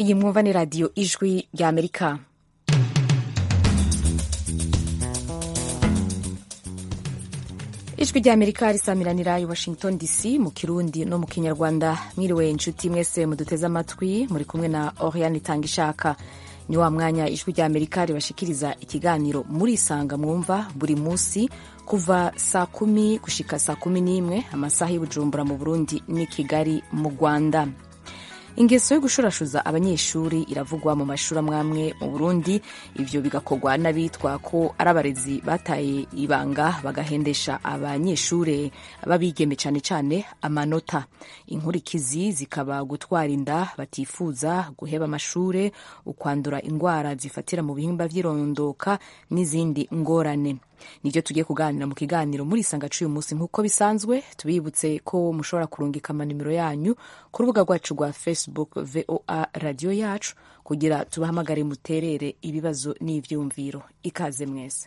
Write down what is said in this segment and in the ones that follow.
iyi mwumva ni radiyo ijwi rya amerika ijwi rya amerika risamiranira i washington dc mu kirundi no mu kinyarwanda mwiriwe inshuti mwese muduteze amatwi muri kumwe na oriane itanga ishaka ni wa mwanya ijwi rya amerika ribashikiriza ikiganiro murisanga mwumva buri munsi kuva saa kumi gushika saa kumi n'imwe amasaha y'ubujumbura mu burundi n'i kigali mu rwanda ingeso yo gushurashuza abanyeshuri iravugwa mu mashuri amwamwe mu burundi ivyo bigakorwa n'abitwa ko ari abarezi bataye ibanga bagahendesha abanyeshuri babigeme cane cane amanota inkurikizi zikaba gutwara inda batifuza guheba amashure ukwandura ingwara zifatira mu bihimba vy'irondoka n'izindi ngorane nibyo tugiye kuganira mu kiganiro muri isanga c'uyu munsi nk'uko bisanzwe tubibutse ko mushobora kurungika amanimero yanyu ku rubuga rwacu rwa facebook voa radiyo yacu kugira tubahamagare muterere ibibazo n'ivyumviro ikaze mwese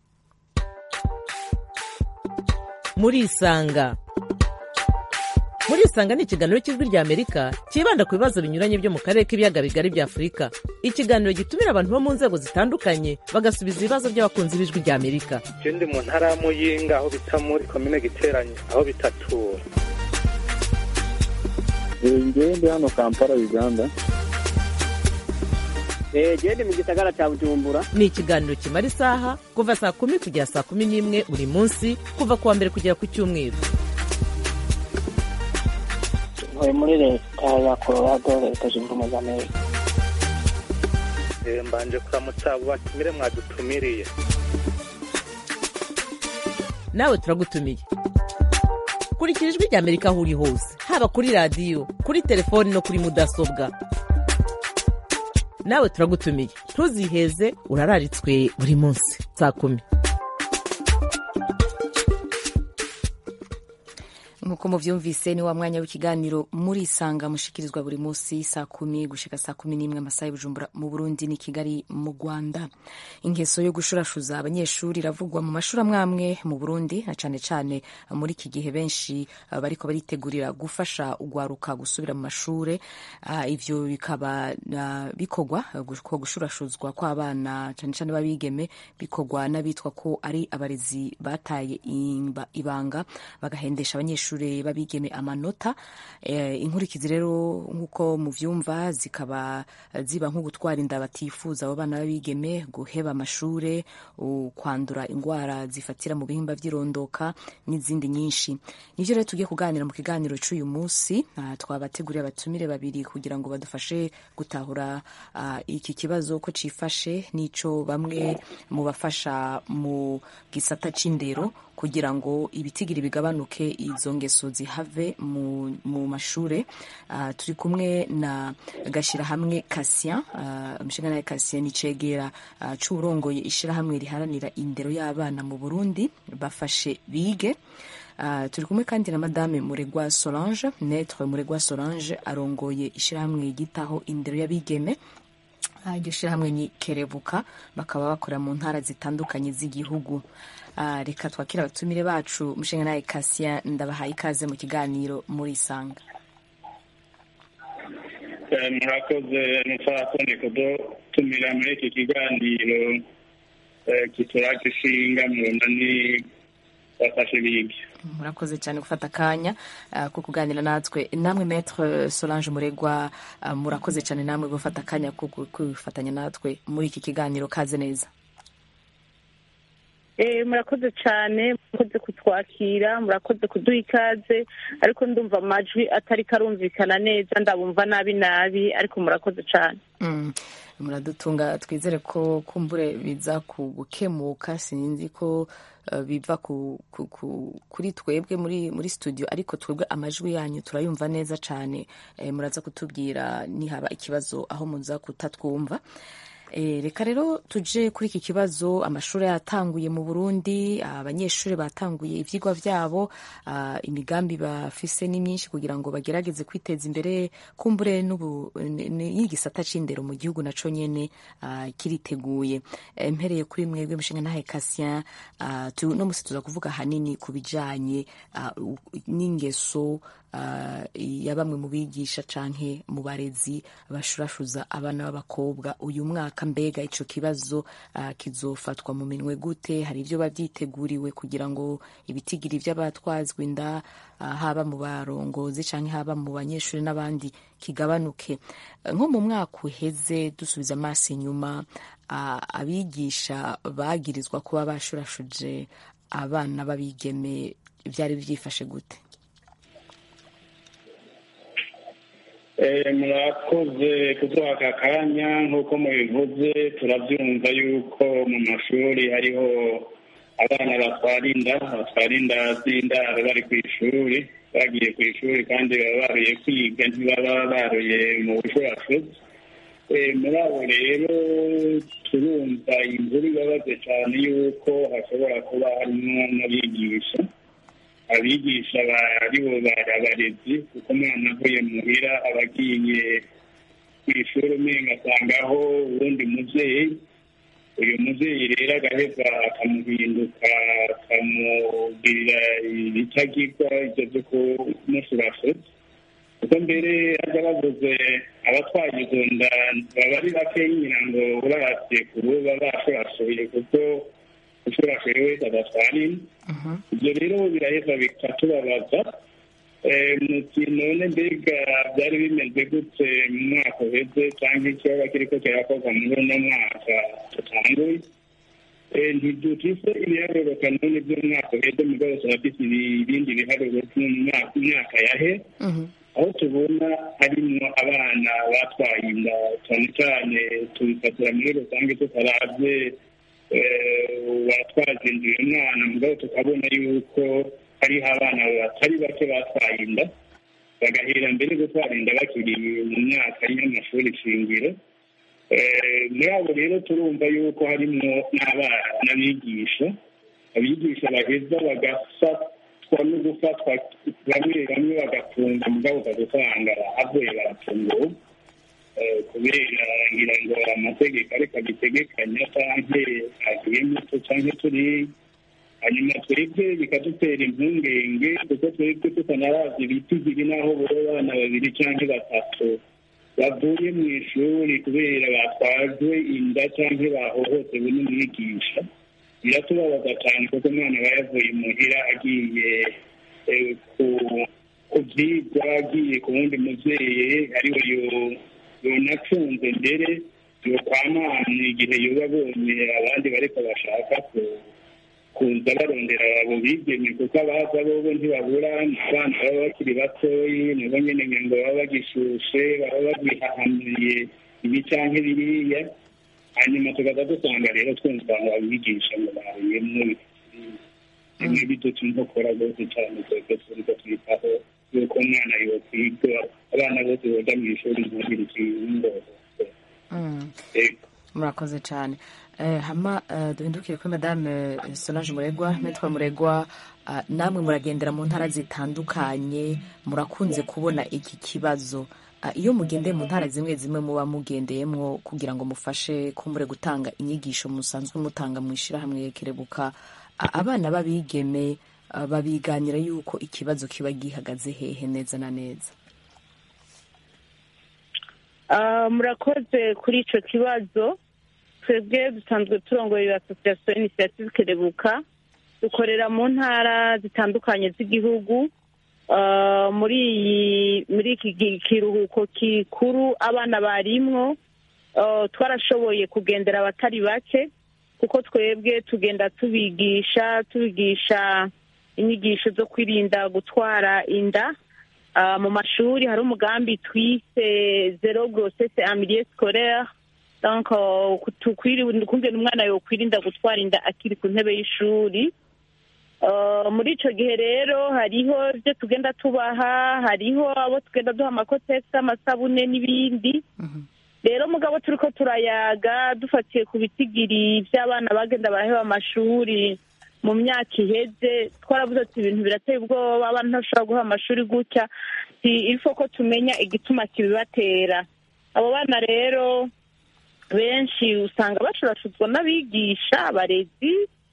muri isanga muri isanga ni ikiganiro cy'ijwi rya amerika cyibanda ku bibazo binyuranye byo mu karere k'ibiyaga bigari bya afurika ikiganiro gitumira abantu bo mu nzego zitandukanye bagasubiza ibibazo by'abakunzi b'ijwi rya amerika je ndi mu ntara ya muyinga aho bita muri komine giteranye aho bitatura ngewe ndi hano kampala uganda gende mu gisagara cya bujumbura ni ikiganiro kimara isaha kuva saa kumi kugera saa kumi n'imwe buri munsi kuva ku wa mbere kugera ku cyumweru ntuye muri leta ya colorado leta zunze ubumwe za amerika Eh, mbanje kuramutsa abo batumire mwadutumiriye nawe turagutumiye kurikira ijwi rya amerika aho uri hose haba kuri radiyo kuri telefoni no kuri mudasobwa nawe turagutumiye ntuziheze urararitswe buri munsi saa kumi nk'uko muvyumvise ni wa mwanya w'ikiganiro murisanga mushikirizwa buri munsi saa kumi gushika saa kumi n'imwe amasaha y'ubujumbura mu burundi ni kigali mu rwanda ingeso yo gushurashuza abanyeshuri iravugwa mu mashuri amwamwe mu burundi na cane cane muri iki gihe benshi uh, bariko baritegurira gufasha ugwaruka gusubira mu mashure uh, ivyo bikaba uh, bikorwa ko gushurashuzwa kw'abana cane cane b'abigeme bikorwa n'abitwa ko ari abarezi bataye imba- ibanga bagahendesha abanyeshuri babigeme amanota eh, inkurikizi rero nk'uko muvyumva zikaba ziba nko gutwara inda batifuza abo bana b'abigeme guheba amashure u- kwandura ingwara zifatira mu bihimba vy'irondoka n'izindi nyinshi nivyo rero tugiye kuganira mu kiganiro c'uyu munsi Ah, twabateguriye abatumire babiri kugira ngo badufashe gutahura ah, iki kibazo ko cifashe n'ico bamwe mu bafasha mu gisata c'indero kugira ngo ibitigiri bigabanuke izo ngeso zihave mu, mu mashure uh, turi kumwe na gashirahamwe Cassien uh, mshingana Cassien ni cegera uh, c'urongoye ishirahamwe riharanira indero y'abana mu Burundi bafashe bige Uh, turi kumwe kandi na madame Muregwa Solange Maître Muregwa Solange arongoye ishirahamwe gitaho indero y'abigeme Ah, iryo shirahamwe ni kerebuka bakaba bakorera mu ntara zitandukanye z'igihugu Ah, reka twakira abatumire bacu mushinga nawe Cassien ndabahaye ikaze mu kiganiro muri isanga Eh, murakoze mutaratonde kudutumira muri iki kiganiro eh, kituraje ishinga mu nani bafashe bige murakoze cyane gufata akanya ah, ko kuganira natwe namwe Maître Solange Muregwa ah, murakoze cyane namwe gufata akanya ko gu- kwifatanya natwe muri iki kiganiro kaze neza Eh, murakoze cyane murakoze kutwakira murakoze kuduha ikaze ariko ndumva amajwi atari karumvikana neza ndabumva nabi nabi ariko murakoze cyane Mm. muradutunga twizere ko kumbure biza ku gukemuka sinzi ko uh, biva ku, ku, ku, kuri twebwe muri muri studio ariko twebwe amajwi yanyu turayumva neza cyane eh, muraza kutubwira nihaba ikibazo aho muza kutatwumva Eh, reka rero tuje kuri iki kibazo amashuri yatanguye mu burundi abanyeshuri batanguye ivyigwa vyabo ah, imigambi bafise ni myinshi kugira ngo bagerageze kwiteza imbere kumbure n'ubu n- n- y'igisata c'indero mu gihugu naco nyene ah, kiriteguye Eh, mpereye kuri mwebwe mushinga ntahe Cassien ah, tu- no musi tuza kuvuga hanini ku bijanye ah, u- n'ingeso ah, ya bamwe mu bigisha canke mu barezi bashurashuza abana b'abakobwa uyu mwaka mbega ico kibazo ah, kizofatwa mu minwe gute hari ivyo bavyiteguriwe kugira ngo ibitigiri vy'abatwazwa inda ah, haba mu barongozi canke haba mu banyeshuri n'abandi kigabanuke Eh, nko mu mwaka uheze dusubiza amaso inyuma ah, abigisha bagirizwa kuba bashurashuje abana b'abigeme vyari vyifashe gute Eh, murakoze kuduha aka kanya nk'uko mubivuze turabyumva yuko mu mashuri hariho abana batwara inda batwara inda z'indaro bari ku ishuri bagiye ku ishuri kandi baba baruye kwiga ntibaba baruye mu bushurashuzi Eh, muri abo rero turumva inkuru ibabaze cyane yuko hashobora kuba harimo n'abigisha abigisha bari bo bari abarezi kuko umwana avuye muhira aba agiye ku ishuri umenga asangaho uwundi muvyeyi uyu muvyeyi rero agaheza akamuhinduka akamubwirira ibitagirwa ivyo vyo kumushurashuza kuko mbere aja bavuze abatwaye izo nda baba ari bakeyi ngira ngo uravye ku ruba bashurashuye kuko ushurashuye wese adatwara inda ibyo rero biraheza bikatubabaza Eh, muti none mbega byari bimeze gute mu mwaka uheze cyangwa ikibazo kiriko kirakorwa muri uno mwaka tutanguye Eh, ntidufise ibiharuro kanoni by'umwaka uheze mugabo turafise ibindi biharuro by'umwaka imyaka yahe aho tubona harimo abana batwaye inda cyane cyane tubifatira muri rusange tutaravye watwaje inda uyu mwana mugabo tukabona yuko hariho abana batari bake batwaye inda bagahera mbere gutwara inda bakiri mu myaka y'amashuri shingiro Eh, muri abo rero turumva yuko harimo n'abana n'abigisha abigisha baheza bagafatwa no gufatwa bamwe bamwe bagafunga mugabo ukazusanga avuye barafunguwe Eh, kubera ngira ngo amategeko ariko abitegekanya canke agiye muto canke turi hanyuma twebwe bikadutera impungenge kuko twebwe tutanarazi ibitigiri n'aho buri abana babiri canke batatu bavuye mu ishuri kubera batwajwe inda canke bahohotewe n'umwigisha biratubabaza cyane kuko umwana aba yavuye muhira agiye eh, ku- ku vyigwa agiye ku wundi muvyeyi ariwe yo- yonacunze mbere yokwamana igihe yoba abonye abandi bariko bashaka ku- kuza barondera abo bigeme kuko abaza bobo ntibabura abana baba bakiri batoyi nabo nyene ngo baba bagishushe baba bagihahamiye ibi canke biriya hanyuma tukaza dusanga rero twumva ngo abigisha ngo baruyemwo bimwe biduca inkokora rwose cyane twebwe turiko twitaho yuko umwana yokwiga abana bose boja mu ishuri ntagire ikindo Mm. murakoze cyane Eh, hama eh, duhindukire kuri madame eh, solange muregwa metwa muregwa ah, namwe muragendera mu ntara zitandukanye murakunze kubona iki kibazo Ah, iyo mugendeye mu ntara zimwe zimwe muba mugendeyemwo kugira ngo mufashe kumbure gutanga inyigisho musanzwe mutanga mu ishyirahamwe kerebuka ah, abana b'abigeme ah, babiganira yuko ikibazo kiba gihagaze hehe neza na neza Ah, murakoze kuri ico kibazo twebwe dusanzwe turongoye asosiyasiyo inisiyative kerebuka dukorera mu ntara zitandukanye z'igihugu Ah, muri iyi muri iki gi- kiruhuko kikuru abana barimwo ah, twarashoboye kugendera abatari bake kuko twebwe tugenda tubigisha tubigisha inyigisho zo kwirinda gutwara inda Ah, mu mashuri hari umugambi twise zero grossesse en milieu scolaire donc uh, tukwiri- kungena umwana yokwirinda gutwara inda akiri ku ntebe y'ishuri Uh, muri ico gihe rero hariho ibyo tugenda tubaha hariho abo tugenda duha amakotegisi amasabune n'ibindi rero mugabo turi ko turayaga dufatiye ku bitigiri by'abana bagenda baraheba amashuri mu myaka iheze twaravuze ati ibintu birateye ubwoba abana ntibashobora guha amashuri gutya si ifo ko tumenya igituma kibibatera abo bana rero benshi usanga bashurashuzwa n'abigisha abarezi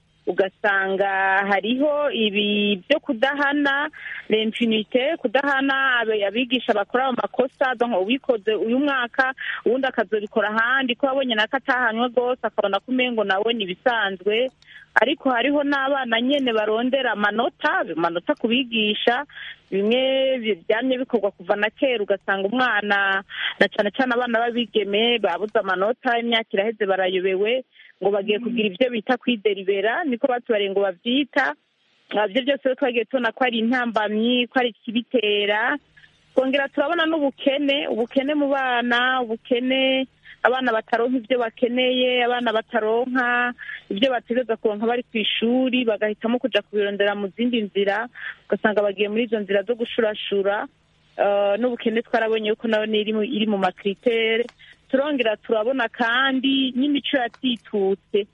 ugasanga hariho ibi byo kudahana l'impunite kudahana abe- abigisha bakora amakosa donc ubikoze uyu mwaka uwundi akazobikora ahandi ko yabonye nako atahanywe rwose akabona ko umengo nawe ni ibisanzwe ariko hariho n'abana nyene barondera amanota amanota ku bigisha bimwe bi- byamye bikorwa kuva na kera ugasanga umwana na cane cane abana b'abigeme babuze amanota imyaka iraheze barayobewe ngo bagiye kugira ibyo bita kwideribera niko batubariye ngo bavyita Ah, ibyo byose rero twagiye tubona ko ari intambamyi ko ari ikibitera twongera turabona n'ubukene ubukene mu bana ubukene abana bataronka ibyo bakeneye abana bataronka ibyo bategereza kuronka bari ku ishuri bagahitamo kuja kubirondera mu zindi nzira ugasanga bagiye muri izo nzira zo gushurashura Eh, n'ubukene twarabonye yuko nayo ni iri mu- iri mu makritere turongera turabona kandi n'imico yatitutse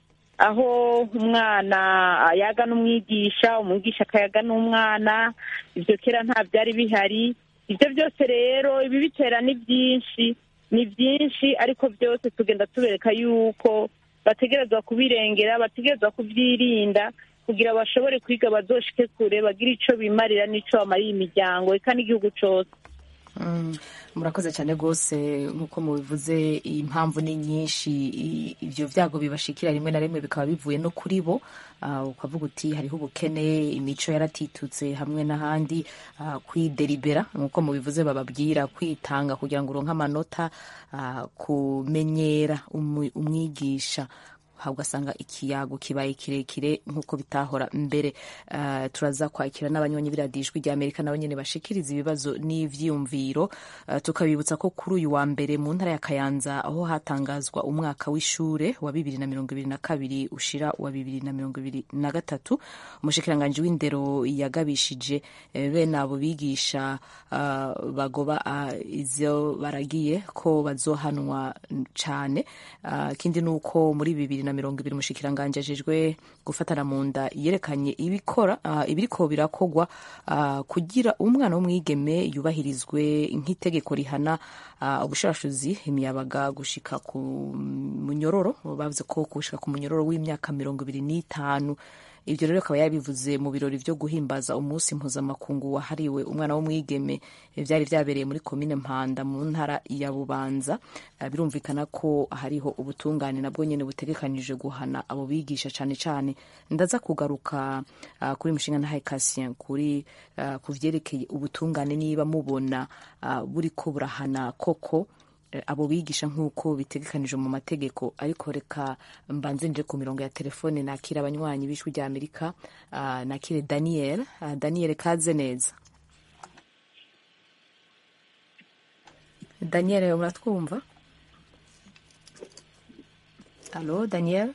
aho umwana yaga n'umwigisha umwigisha akayaga n'umwana ibyo kera nta byari bihari ibyo byose rero ibibitera ni byinshi ni byinshi ariko byose tugenda tubereka yuko bategerezwa kubirengera bategerezwa kubyirinda kugira bashobore kwiga bazoshike kure bagire ico bimarira n'ico bamariye imiryango eka n'igihugu cose Mm, murakoze cyane rwose nk'uko mubivuze impamvu ni nyinshi i- ibyo byago bibashikira rimwe na rimwe bikaba bivuye no kuri bo Ah, ukavuga uti hariho ubukene imico yaratitutse hamwe n'ahandi ah, kwideribera nk'uko mubivuze bababwira kwitanga kugira ngo uronke amanota ah, kumenyera umu- umwigisha aha ugasanga ikiyago kibaye kirekire nk'uko bitahora mbere Ah, turaza kwakira n'abanywanyi b'iradiyo ijwi rya amerika nabo nyine bashikiriza ibibazo n'ivyiyumviro Ah, tukabibutsa ko kuri uyu wa mbere mu ntara ya kayanza aho hatangazwa umwaka w'ishure wa bibiri na mirongo ibiri na kabiri ushira wa bibiri na mirongo ibiri na gatatu umushikiranganji w'indero yagabishije eh, bene abo bigisha ah, bagoba ah, izo baragiye ko bazohanwa cane Ah, ikindi ni uko muri bibiri na mirongo ibiri umushikiranganji ajejwe gufatana mu nda yerekanye ibikora ah, ibiriko birakogwa ah, kugira umwana w'umwigeme yubahirizwe nk'itegeko rihana ah, ubushurashuzi imiyabaga gushika ku munyororo bavuze ko gushika ku munyororo w'imyaka mirongo ibiri n'itanu ibyo rero akaba yabivuze mu birori byo guhimbaza umunsi mpuzamakungu wahariwe umwana w'umwigeme Eh, byari byabereye muri komine mpanda mu ntara ya bubanza Eh, birumvikana ko hariho ubutungane nabwo nyine butegekanije guhana abo bigisha cyane cyane ndaza kugaruka ah, kuri mushinga na Cassien kuri ah, ku vyerekeye ubutungane niba mubona ah, buriko burahana koko eh, abo bigisha nk'uko bitegekanije mu mategeko ariko reka mbanze nje ku mirongo ya telefone nakira abanywanyi b'ijwi rya amerika ah, nakire daniel Ah, daniel kaze neza daniel muratwumva alo daniel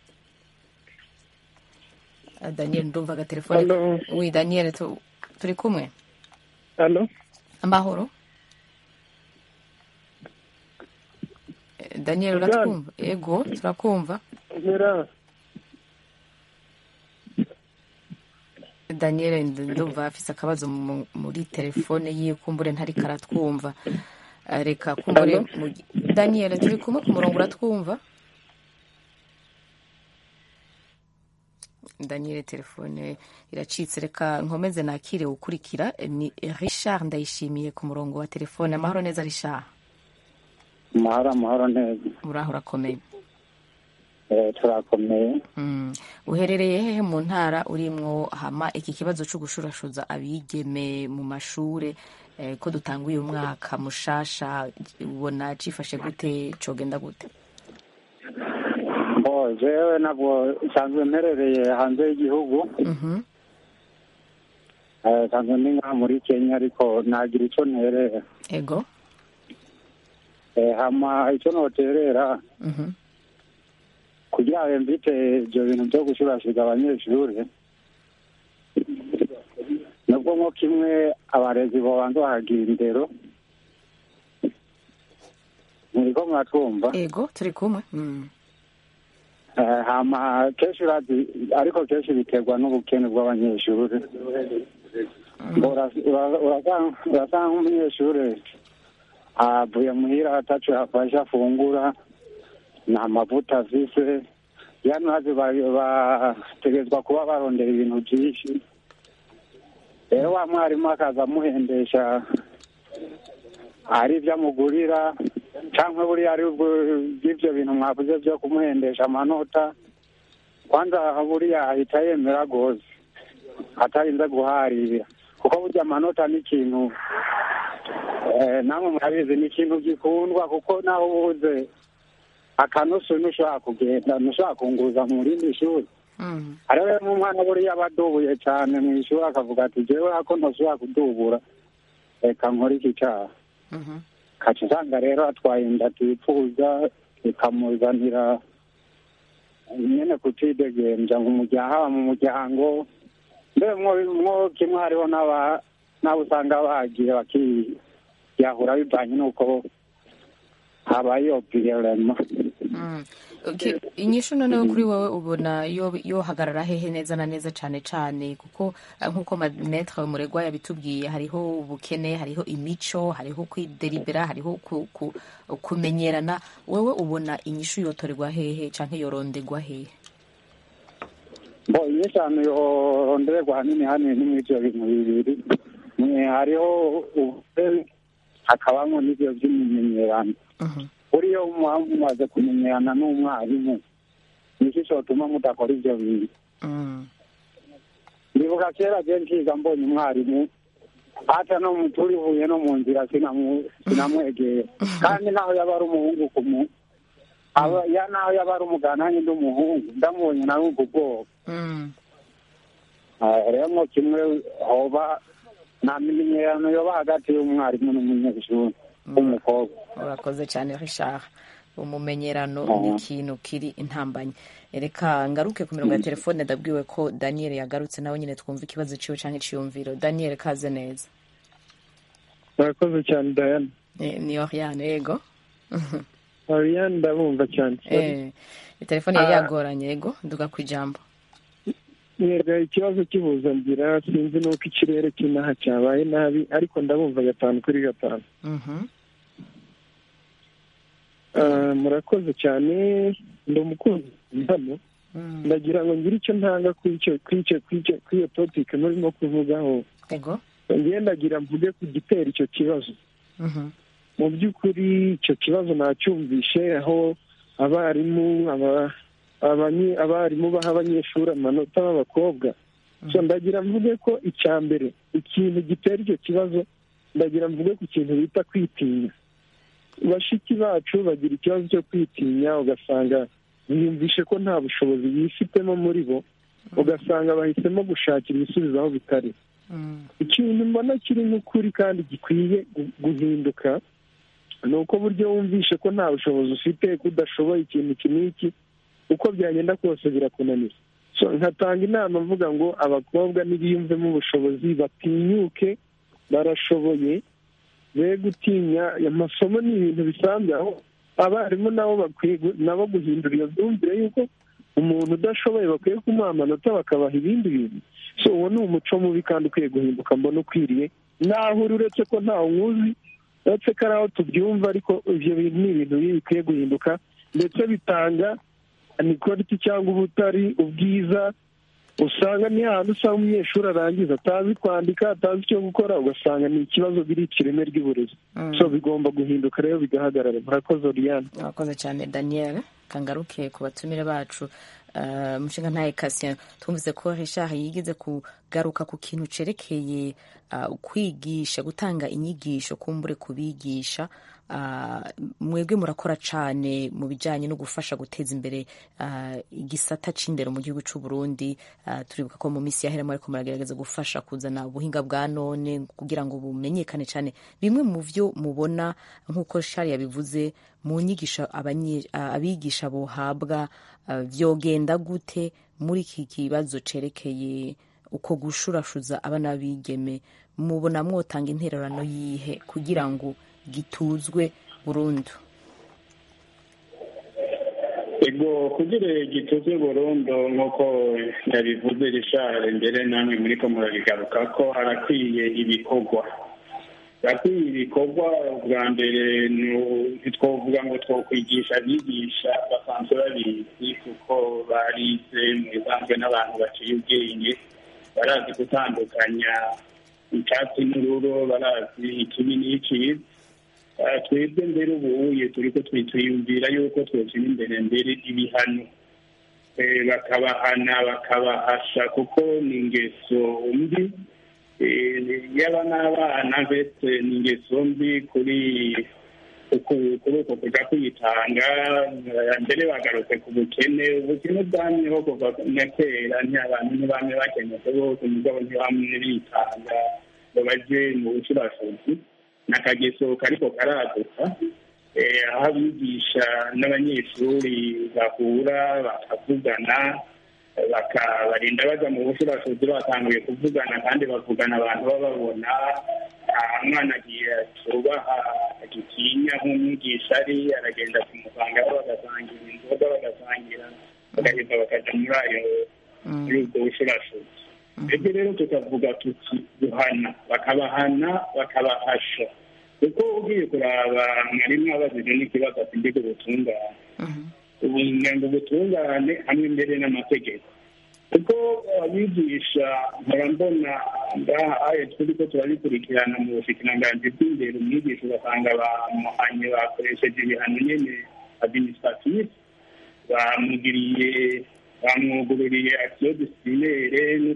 Ah, daniel ndumva agatelefone Alo. wi daniel tu- turi kumwe alo amahoro Eh, daniel uratwumva ego turakumva mera daniel nd- ndumva afise akabazo mu- muri telefone yiwe kumbure ntariko aratwumva Eh, reka kumbure Alo? mu- daniel turi kumwe ku murongo uratwumva daniel telefone iracitse reka nkomeze nakire ukurikira Eh, ni richard ndayishimiye ku murongo wa telefone amahoro neza richard amahoro amahoro neza uraho urakomeye Eh, turakomeye Mm. uherereye hehe mu ntara urimwo hama iki kibazo cyo gushurashuza abigeme mu mashure eh, ko dutanguye umwaka mushasha ubona cifashe gute cogenda gute mbo jewe ntabwo nsanzwe mperereye hanze y'igihugu Mhm. Eh, nsanzwe ndi ngaha muri kenya ariko nagira icyo nterera ego Eh, hama icyo noterera Mhm. kugira ngo mvite ibyo bintu byo gushurashuza abanyeshuri nubwo nko kimwe abarezi babanza bahagira indero muriko muratwumva ego turi kumwe Mm. Eh, hama kenshi urazi ariko kenshi biterwa n'ubukene bw'abanyeshuri Ngo ura- ura- urasanga urasanga nk'umunyeshuri avuye muhira ataco yafashe afungura nta mavuta afise yani urazi ba- bategerezwa kuba barondera ibintu vyinshi rero wa mwarimu akaza amuhendesha ari ibyo amugurira cyangwa buriya ari bw'ibyo bintu mwavuze byo kumuhendesha amanota kwanza buriya ahita yemera rwose atarinze guharira kuko burya amanota ni ikintu eh, namwe murabizi ni ikintu gikundwa kuko naho ubuze akanusu ntushobora kugenda ntushobora kunguza mu rindi shuri Mm. hariho rero n'umwana buriya aba adubuye cyane mu ishuri akavuga ati jewe ako ntushobora kudubura reka nkore iki cyaha Mhm. kaca usanga rero atwaye inda atifuza ikamuzanira nyene kutidegemvya ngo umuryango haba mu muryango mbere mwo mwo kimwe hariho n'aba n'abo usanga bagiye bakiyahura bivanye n'uko habaye iyo virema Mm. Okay, inyishu noneho kuri wowe ubona yo yohagarara hehe neza na neza cane cane kuko eh, nk'uko manetre muregwa yabitubwiye hariho ubukene hariho imico hariho kwideribera hariho ku, ku, kumenyerana wewe ubona inyishu yotorerwa hehe canke yorondegwa hehe bo inyeshanu yorondererwa hanini hanini ni mw'ivyo bintu bibiri mwe hariho ubukene hakabamwo n'ivyo vy'imimenyerano Mhm. buriyo muba mumaze kumenyerana n'umwarimu niki cotuma mudakora ivyo bintu Mm. ndibuka kera je nkiga mbonye umwarimu hata no mu- turihuye no mu nzira sinamu- sinamwegera kandi naho yaba ari umuhungu kumu aba- ya naho yaba ari umugana nanjye ndi umuhungu ndamubonye narumva ubwoba Mm. Ah, rero mo kimwe hoba nta mimenyerano yoba hagati y'umwarimu n'umunyeshuri w'umukobwa urakoze cyane richard umumenyerano Mhm. ni ikintu kiri intambanye reka ngaruke ku mirongo ya telefone ndabwiwe ko daniel yagarutse nawe nyine twumva ikibazo ciwe canke iciyumviro daniel kaze neza murakoze cyane dayana Eh, ni oriane yego ariane ndabumva cyane Eh, telefone yari Ah. yagoranye yego nduga ku ijambo mwega ikibazo cy'ihuzanzira sinzi n'uko ikirere cy'inaha cyabaye nabi ariko ndabumva gatanu kuri gatanu Mhm. Ah, murakoze cyane ndi umukunzi hano Mm. ndagira ngo ngire icyo ntanga kuri icyo kuri icyo kuri icyo kuri iyo topike murimo kuvugaho yego ngiye ndagira mvuge ku gitera icyo kibazo Mhm. mu by'ukuri icyo kibazo nacyumvishe aho abarimu aba- abanyi- abarimu baha abanyeshuri amanota b'abakobwa so ndagira mvuge ko icya mbere ikintu gitera icyo kibazo ndagira mvuge ku kintu bita kwitinya bashiki bacu bagira ikibazo cyo kwitinya ugasanga biyumvishe ko nta bushobozi bifitemo muri bo ugasanga bahisemo gushakira ibisubizo aho bitari Mm. ikintu mbona kiri nk'ukuri kandi gikwiye gu- guhinduka ni uko buryo wumvishe ko nta bushobozi ufite ko udashoboye ikintu iki n'iki uko byagenda kose birakunanira so nkatanga inama mvuga ngo abakobwa nibiyumvemo ubushobozi batinyuke barashoboye be gutinya amasomo ni ibintu bisanzwe aho abarimu nabo bakwiye gu- nabo guhindura iyo myumvire y'uko umuntu udashoboye bakwiye kumuha amanota bakabaha ibindi bintu so uwo ni umuco mubi kandi ukwiye guhinduka mbona ukwiriye naho uri uretse ko ntawe nkuzi uretse ko ari aho tubyumva ariko ibyo bintu ni ibintu bibi bikwiye guhinduka ndetse bitanga anikoriti cyangwa ubutari ubwiza usanga ni ahantu usanga umunyeshuri arangiza atazi kwandika atazi icyo gukora ugasanga ni ikibazo birica ireme ry'uburezi Mm. so bigomba guhinduka rero bigahagarara murakoze oriyane urakoze cyane daniel kangaruke ku batumire bacu Uh, mushinga ntaye kasien twumvise ko richard yigeze kugaruka ku kintu cerekeye uh, kwigisha gutanga inyigisho kumbure kubigisha uh, mwebwe murakora cane mu bijanye no gufasha guteza imbere uh, igisata c'indero mu gihugu c'u Burundi uh, turibuka ko mu misi yahera mwariko muragerageza gufasha kuzana ubuhinga bwa none kugira ngo bumenyekane cane bimwe mu vyo mubona nk'uko shari yabivuze mu nyigisho abanye- uh, abigisha bohabwa uh, vyogenda gute muri iki kibazo cerekeye uko gushurashuza abana b'abigeme mubona mwotanga intererano yihe kugira ngo gituzwe burundu ego kugira gituze burundu nk'uko yabivuze rishare mbere namwe muri ko murabigaruka ko harakwiye ibikorwa harakwiye ibikorwa bwa mbere ntitwovuga ngo twokwigisha abigisha basanzwe babizi kuko barize mu bisanzwe n'abantu baciye ubwenge barazi gutandukanya icyatsi n'ururo barazi ikibi n'icyiza twebwe mbere ubuye turi ko twiyumvira yuko twoshyira imbere mbere ibihano bakabahana bakabahasha kuko ni ingeso mbi yaba n'abana mbese ni ingeso mbi kuri kuri uko kujya kwitanga mbere bagarutse ku bukene ubukene bwamyeho kuva na kera abantu ntibamwe bakenyetse bose umugabo ntibamwe bitanga ngo bajye mu bucurashuzi n'akageso kariko karaduka aho abigisha n'abanyeshuri bahura bakavugana barinda bajya mu bushurashuzi batanguye kuvugana kandi bavugana abantu bababona umwana agiye tubaha agitinya nk'umwigisha ari aragenda kumusangaho bagasangira inzoga bagasangira bagahita bakajya muri ayo muri ubwo bushurashuzi ebyo rero tukavuga tuti guhana bakabahana bakabahasha kuko ugiye kuraba mwarimu abajije n'ikibazo ati mbega ubutungane ubunyango ubutungane hamwe mbere n'amategeko kuko abigisha nkora mbona ngaha ayo turi ko turabikurikirana mu bushikiranganji bw'imbere umwigisha ugasanga bamuhanye bakoresheje ibihano nyene administratif bamugiriye bamwugururiye akisiyo disiplinere no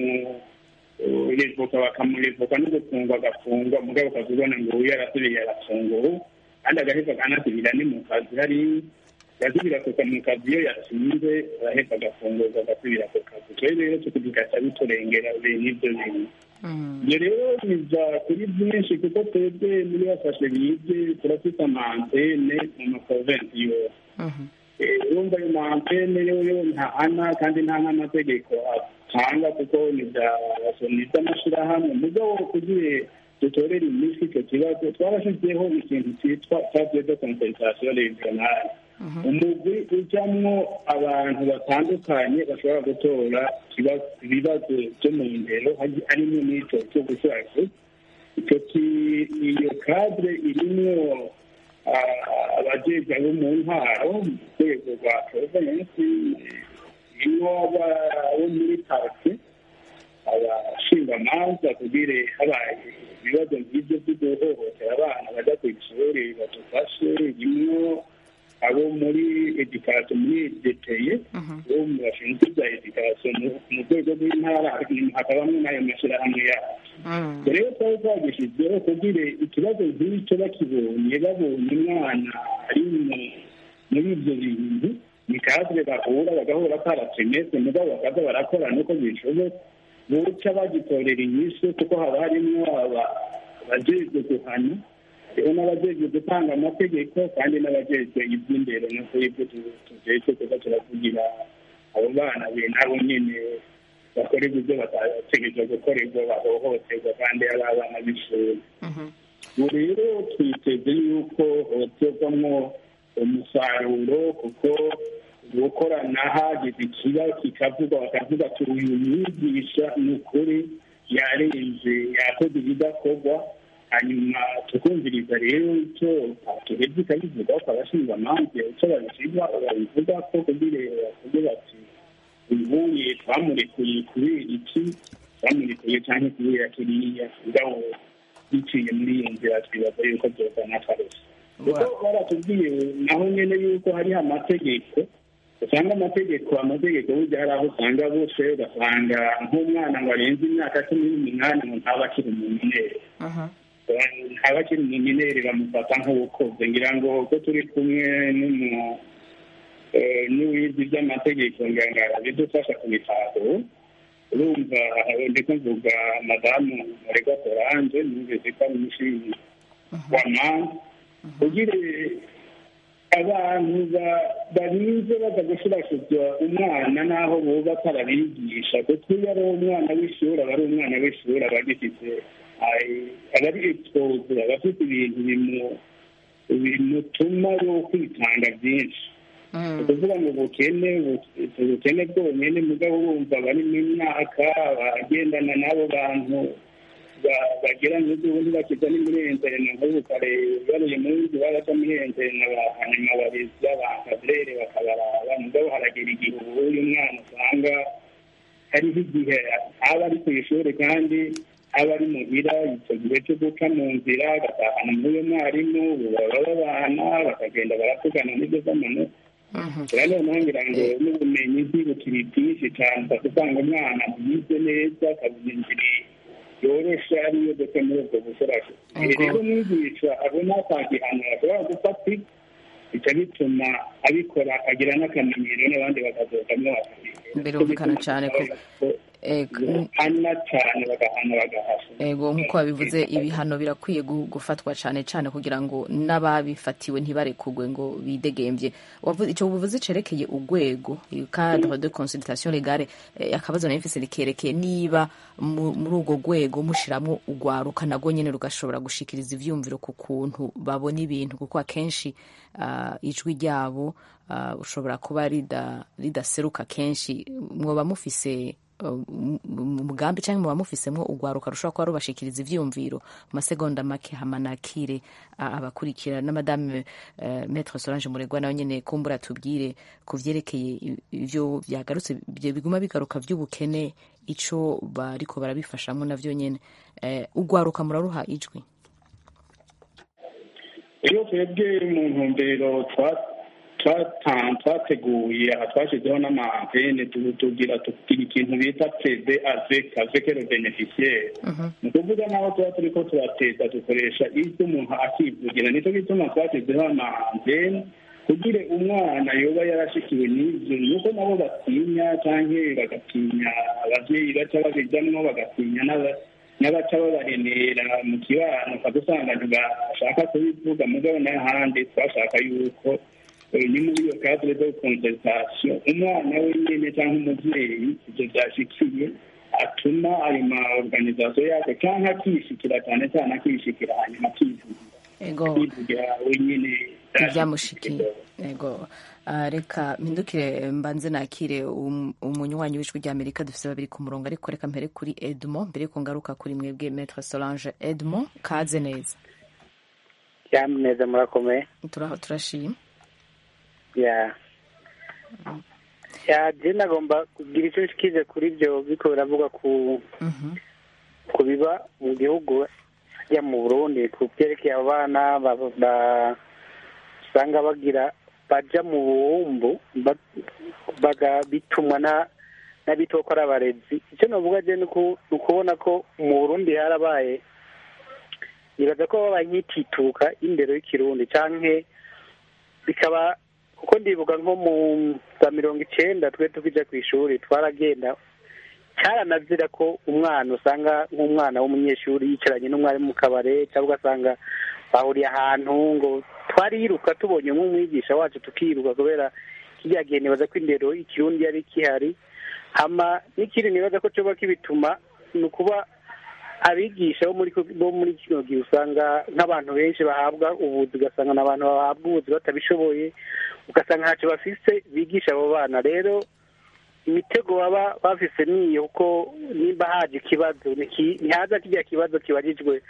kumurevoka bakamurevoka no gufungwa agafungwa mugabo ukazibona ngo uyu yarasubiye arafunguwe kandi agaheza akanasubira ni mu kazi hari yasubira mu kazi iyo yatsinze araheza agafungurwa agasubira ku kazi twe rero tukubigaca biturengera bene ibyo bintu ibyo rero biza kuri byinshi kuko twebwe muri bafashe bige turafite amantene mu maprovensi yose urumva ayo mantene yo ntahana kandi nta n'amategeko atanga kuko ni iby'amashyirahamwe mugabo kugira dutorere iminsi icyo kibazo twabashyizeho ikintu cyitwa table de compensation regionale umugwi ujyamwo abantu batandukanye bashobora gutora ibibazo byo mu ndero harimo n'icyo cyo gushaka icyo iyo kadire irimo abajejwe bo mu ntwaro mu rwego rwa provensi irimo abo muri parike abashingamanza kugira habaye ibibazo nk'ibyo byo guhohotera abana bajya ku ishuri badufashe rimwo abo muri edikasiyo muri deteye bo mu bashinzwe bya edikasiyo mu rwego rw'intara hakabamo n'ayo mashyirahamwe yacu rero twari twagishyizeho kugira ikibazo nk'icyo bakibonye babonye umwana ari muri ibyo bintu ni kadire bahura bagahura paratemese mugabo bakaza barakorana uko bishoboka buca bagitorera inyishu kuko haba harimo abajejwe guhana hariho n'abajejwe gutanga amategeko kandi n'abajejwe iby'imbere nuko ibyo tujejwe kuko turavugira abo bana be nabo nyine bakorerwa ibyo batategereje gukorerwa bahohoterwa kandi ari abana b'ishuri ubu rero twiteze yuko hoterwamo umusaruro kuko gukorana hagize ikibazo kikavugwa bakavuga ati uyu mwigisha ni ukuri yarenze yakoze ibidakorwa hanyuma tukumviriza rero icyo tuhebye ikabivuga ko abashinzwe amanza icyo babishyirwa babivuga ko kugira bavuge bati ubuye twamurekuye kubera iki twamurekuye cyangwa kubera kiriya ngaho biciye muri iyo nzira twibaza yuko byozana akarusho kuko baratubwiye naho nyine yuko hariho amategeko usanga amategeko amategeko burya hari aho usanga bose ugasanga nk'umwana ngo arenze imyaka cumi n'umunani ngo ntaba akiri umunyeneri ntaba akiri umunyeneri bamufata nk'ubukoze ngira ngo ko turi kumwe n'uwizi by'amategeko ngangara bidufasha kubitahura urumva ndi kuvuga madamu muregwa solange numvise ko ari umushinga wa mama kugira abantu barinze baza gushurashuzwa umwana n'aho buba atarabigisha kuko iyo ari umwana w'ishuri aba ari umwana w'ishuri aba agifite aba ari expose aba afite ibintu bimutuma yo kwitanga byinshi ni ukuvuga ngo ubukene ubukene bwonyine mugabo bumva bari mu myaka bagendana n'abo bantu bagira n'ubundi bakiza n'imurenzerena nk'ubu kare baruye mu nzu baraca murenzerena hanyuma bariza bankadrere bakabaraba mugabo haragira igihe ubu uyu mwana usanga hariho igihe aba ari ku ishuri kandi aba ari muhira icyo gihe cyo guca mu nzira agatahana n'uyu mwarimu baba babana bakagenda baravugana n'ibyo z'amanota rero ntangira ngo n'ubumenyi ntibukiri bwinshi cyane usanga umwana yize neza akabuza inzira yoroshe ariyo ndetse muri ubwo busorasho rero umwigisha abona atagihano ashobora gufata bica bituma abikora akagira n'akamenyero n'abandi bakazogamo birumvikana cyane ko hana cyane bagahana bagahasha ego nk'uko babivuze ibihano birakwiye gufatwa cyane cyane kugira ngo n'ababifatiwe ntibarekugwe ngo bidegembye icyo buvuze cerekeye urwego cadre de consultation legale akabazo nayo mfise rikerekeye niba muri urwo rwego mushiramwo urwaruka nagwo nyene rugashobora gushikiriza ivyumviro ku kuntu babona ibintu kuko akenshi ijwi ryabo ushobora kuba ridaseruka kenshi mwoba mufise umugambi cyangwa muba mufisemo urwaruka rushobora kuba rubashikiriza ivyiyumviro mu masegonda make hamanakire abakurikira na madame maître Solange Muregwa nawe nyene kumbura tubwire ku vyerekeye ivyo vyagarutse biguma bigaruka vy'ubukene ico bariko barabifashamo navyo nyene urwaruka muraruha ijwi iyo twebwe mu ntumbero twateguye aha twashyizeho n'amantene tugira tugira ikintu bita pede azek azekero beneficiaire ni ukuvuga naho tuba turi ko turateza dukoresha ibyo umuntu akivugira nicyo gituma twashyizeho amantene kugira umwana yoba yarashikiwe n'ibyo nuko nabo batinya cyangwa bagatinya ababyeyi baca babijyamo bagatinya n'abaca babarenera mu kibano ukadusanga ntibashaka kubivuga mugabo n'ahandi twashaka yuko ni muri iyo cadre de consultation umwana wenyine cyangwa umubyeyi ibyo byashikiye atuma ayo ma organisation yake cyangwa akishikira cyane cyane akishikira hanyuma akivugira wenyine ibyamushikiye ego reka mpindukire mbanze nakire umunywanyi w'ijwi rya amerika dufite babiri ku murongo ariko reka mpere kuri edmond mbere yuko ngaruka kuri mwebwe maître solange edmond kaze neza cyane neza murakomeye turaho turashima ya ya je nagomba kugira icyo nshikije kuri ibyo biko biravuga ku ku biba mu gihugu ajya mu burundi ku byerekeye abana usanga bagira baja mu buhumbu bitumwa n'abitwa ko ari abarezi icyo navuga je ni ukubona ko mu burundi harabaye nibaza ko babaye nk'itituka y'indero y'ikirundi canke bikaba kuko ndibuka nko mu za mirongo icenda twe tukija ku ishuri twaragenda cyaranazira ko umwana usanga nk'umwana w'umunyeshuri yicaranye n'umwarimu mu kabare cyangwa ugasanga bahuriye ahantu ngo twariruka tubonye nk'umwigisha wacu tukiruka kubera kijya gihe nibaza ko indero ikirundi yari kihari hama n'ikindi nibaza ko coba kibituma ni ukuba abigisha bo muri bo muri kino gihe usanga nk'abantu benshi bahabwa ubuzi ugasanga ni abantu bahabwa ubuzi batabishoboye ugasanga ntacyo bafise bigisha abo bana rero imitego baba bafise niyo kuko nimba haje ikibazo ntihaza kijya kibazo kibajijwe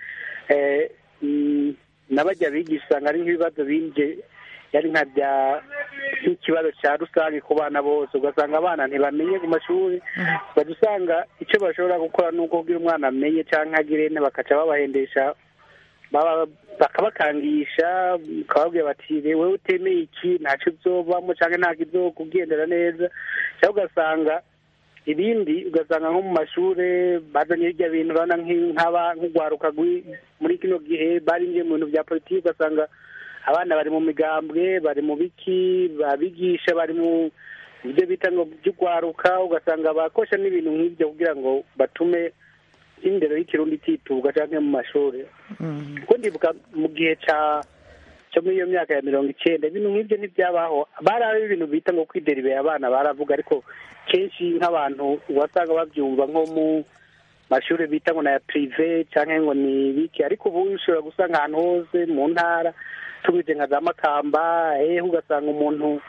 n'abajya bigisha usanga ari nk'ibibazo binje yari nka bya nk'ikibazo cya rusange ku bana bose ugasanga abana ntibamenye ku mashuri bajya usanga icyo bashobora gukora ni uko kugira umwana amenye cyangwa agire bakaca babahendesha bakabakangisha bakababwira bati wowe utemeye iki ntacyo uzovamo cyangwa ntabwo izokugendera neza cyangwa ugasanga ibindi ugasanga nko mu mashuri bazanye hirya bintu urabona nk'urwaruka muri kino gihe barinjiye mu bintu bya politiki ugasanga abana bari mu migambwe bari mu biki babigisha bari mu byo bita ngo by'urwaruka ugasanga bakosha n'ibintu nk'ibyo kugira ngo batume indero y'ikirundi ititubwa cyangwa mu mashuri kuko ndibuka mu gihe cya cyo muri iyo myaka ya mirongo icyenda ibintu nk'ibyo ntibyabaho bari ibintu bita ngo kwideribera abana baravuga ariko kenshi nk'abantu wasanga babyumva nko mu mashuri bita ngo na ya pirive cyangwa ngo ni biki ariko ubu ushobora gusanga ahantu hose mu ntara tumeze nka za makamba ehe ugasanga umuntu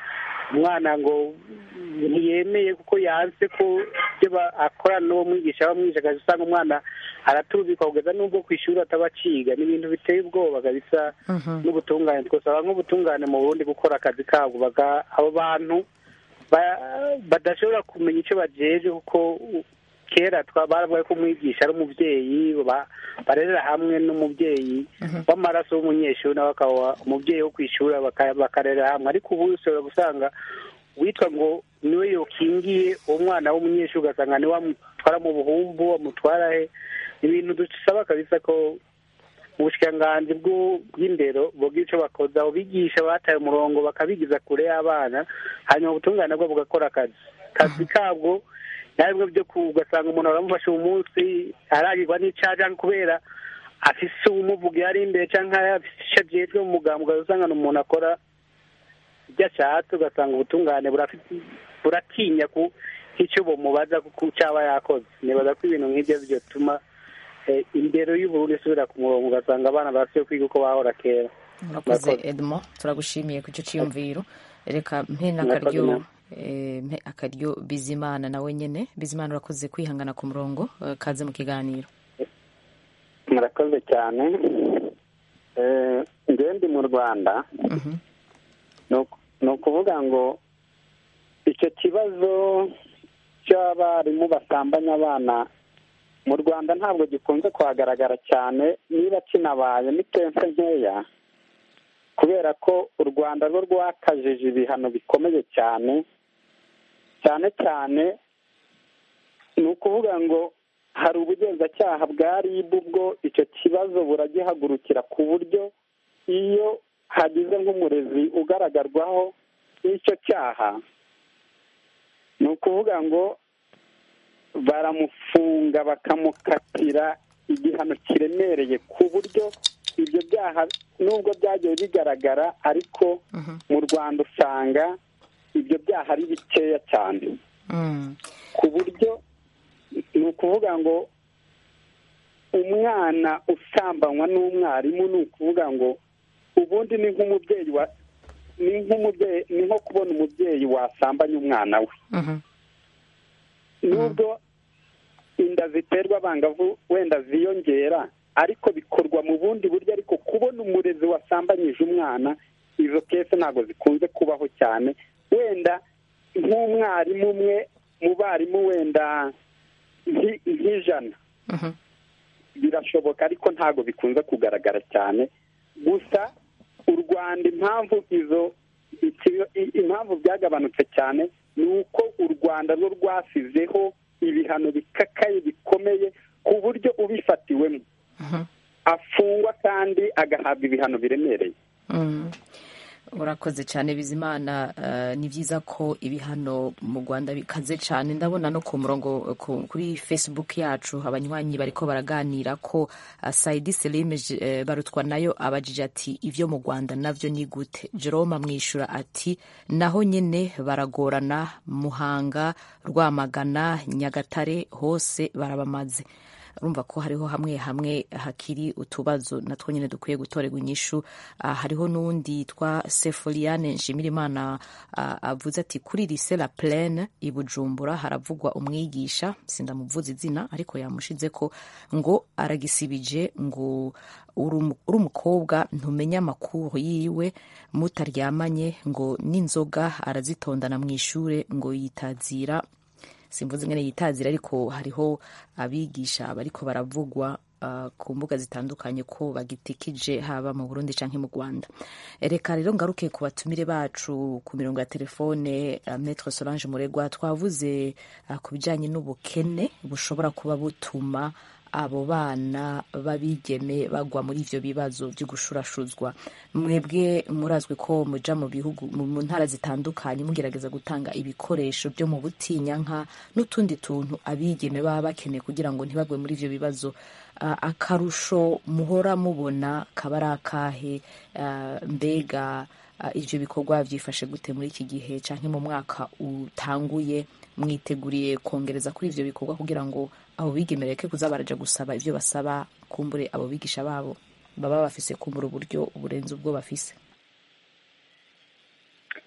umwana ngo ntiyemeye kuko yanse ko ibyo ba- akorana n'uwo mwigisha bamwigisha akaza usanga umwana aratubikwa kugeza n'ubwo ku ishuri ataba aciga ni ibintu biteye ubwoba kabisa n'ubutungane twasaba nk'ubutungane mu burundi gukora akazi kabwo baga- abo bantu ba- badashobora kumenya icyo bajeje kuko kera twa- baravuga ko umwigisha ari umubyeyi ba- barerera hamwe n'umubyeyi w'amaraso w'umunyeshuri nawe akaba umubyeyi wo ku ishuri baka- bakarerera hamwe ariko ubu ushobora gusanga witwa ngo niwe yokingiye uwo mwana w'umunyeshuri ugasanga niwe amutwara mu buhumbu amutwara he ibintu dusaba kabisa ko ubushikiranganji bw'u- bw'indero bogira icyo bakoze abo bigisha bataye umurongo bakabigiza kure y'abana hanyuma ubutungane nabwo bugakora akazi akazi kabwo ntabwo byo ku- ugasanga umuntu baramufashe uwo munsi aragirwa n'icyaha cyangwa kubera afise umuvuga ari imbere cyangwa afise icyo ajejwe mu muganga ugasanga ni umuntu akora ibyo ashatse ugasanga ubutungane burafite buratinya ku icyo bumubaza ku cyaba yakoze nibaza ko ibintu nk'ibyo byatuma eh, indero y'uburundi isubira ku murongo ugasanga abana basiye kwiga uko bahora kera urakoze Murakoze. edmo turagushimiye ku icyo cyiyumviro reka mpe Murakoze n'akaryo namwe. eh, mpe akaryo bizimana nawe nyine bizimana urakoze kwihangana ku murongo eh, kaze mu kiganiro murakoze cyane Eh, njyewe ndi mu rwanda ni uku- ni ukuvuga ngo icyo kibazo cy'abarimu basambanya abana mu rwanda ntabwo gikunze kuhagaragara cyane niba kinabaye ni kenshi nkeya kubera ko u rwanda rwo rwakajije ibihano bikomeye cyane cyane cyane ni ukuvuga ngo hari ubugenzacyaha bwa ribu bwo icyo kibazo buragihagurukira ku buryo iyo hagize nk'umurezi ugaragarwaho n'icyo cyaha ni ukuvuga ngo baramufunga bakamukatira igihano kiremereye ku buryo ibyo byaha nubwo byagiye bigaragara ariko mu rwanda usanga ibyo byaha ari bikeya cyane ku buryo ni ukuvuga ngo umwana usambanywa n'umwarimu ni ukuvuga ngo ubundi ni nk'umubyeyi wa ni nk'umubyeyi ni nko kubona umubyeyi wasambanya umwana we nubwo inda ziterwa abangavu wenda ziyongera ariko bikorwa mu bundi buryo ariko kubona umurezi wasambanyije umwana izo kese ntabwo zikunze kubaho cyane wenda nk'umwarimu umwe mu barimu wenda nki- nk'ijana birashoboka ariko ntabwo bikunze kugaragara cyane gusa u rwanda impamvu izo iki- i- impamvu byagabanutse cyane ni uko u rwanda rwo rwasizeho ibihano bikakaye bikomeye ku buryo ubifatiwemo afungwa kandi agahabwa ibihano biremereye Mm. urakoze cyane bizimana eh, ni byiza ko ibihano mu rwanda bikaze cyane ndabona no ku murongo ku- kuri facebook yacu abanywanyi bariko baraganira ko uh, saidi selime eh, barutwa nayo abajije ati ivyo mu rwanda navyo ni gute jerome amwishyura ati naho nyine baragorana muhanga rwamagana nyagatare hose barabamaze urumva ko hariho hamwe hamwe hakiri utubazo natwo nyine dukwiye gutorerwa inyishu Ah, hariho n'uwundi yitwa seforiane nshimirimana ah, avuze ati kuri lise la plene i bujumbura haravugwa umwigisha sindamuvuza izina ariko yamushize ko ngo aragisibije ngo uri umu- uri umukobwa ntumenya amakuru yiwe mutaryamanye ngo n'inzoga arazitondana mu ishure ngo yitazira simvuze ingene yitazira ariko hariho abigisha bariko baravugwa uh, ku mbuga zitandukanye ko bagitikije haba mu Burundi canke mu Rwanda reka rero ngaruke ku batumire bacu ku mirongo ya telefone uh, Maître Solange Muregwa twavuze uh, ku bijanye n'ubukene bushobora kuba butuma abo bana babigeme bagwa muri ivyo bibazo vyo gushurashuzwa mwebwe murazwi ko muja mu bihugu mu mu ntara zitandukanye mugerageza gutanga ibikoresho byo mu butinyanka n'utundi tuntu abigeme baba bakeneye kugira ngo ntibagwe muri ivyo bibazo Ah, akarusho muhora mubona kaba ari akahe Ah, mbega ah, ivyo bikorwa vyifashe gute muri iki gihe canke mu mwaka utanguye mwiteguriye kongereza kuri ivyo bikorwa kugira ngo abo bigemereke kuza baraja gusaba ivyo basaba kumbure abo bigisha babo baba bafise kumbura uburyo burenze ubwo bafise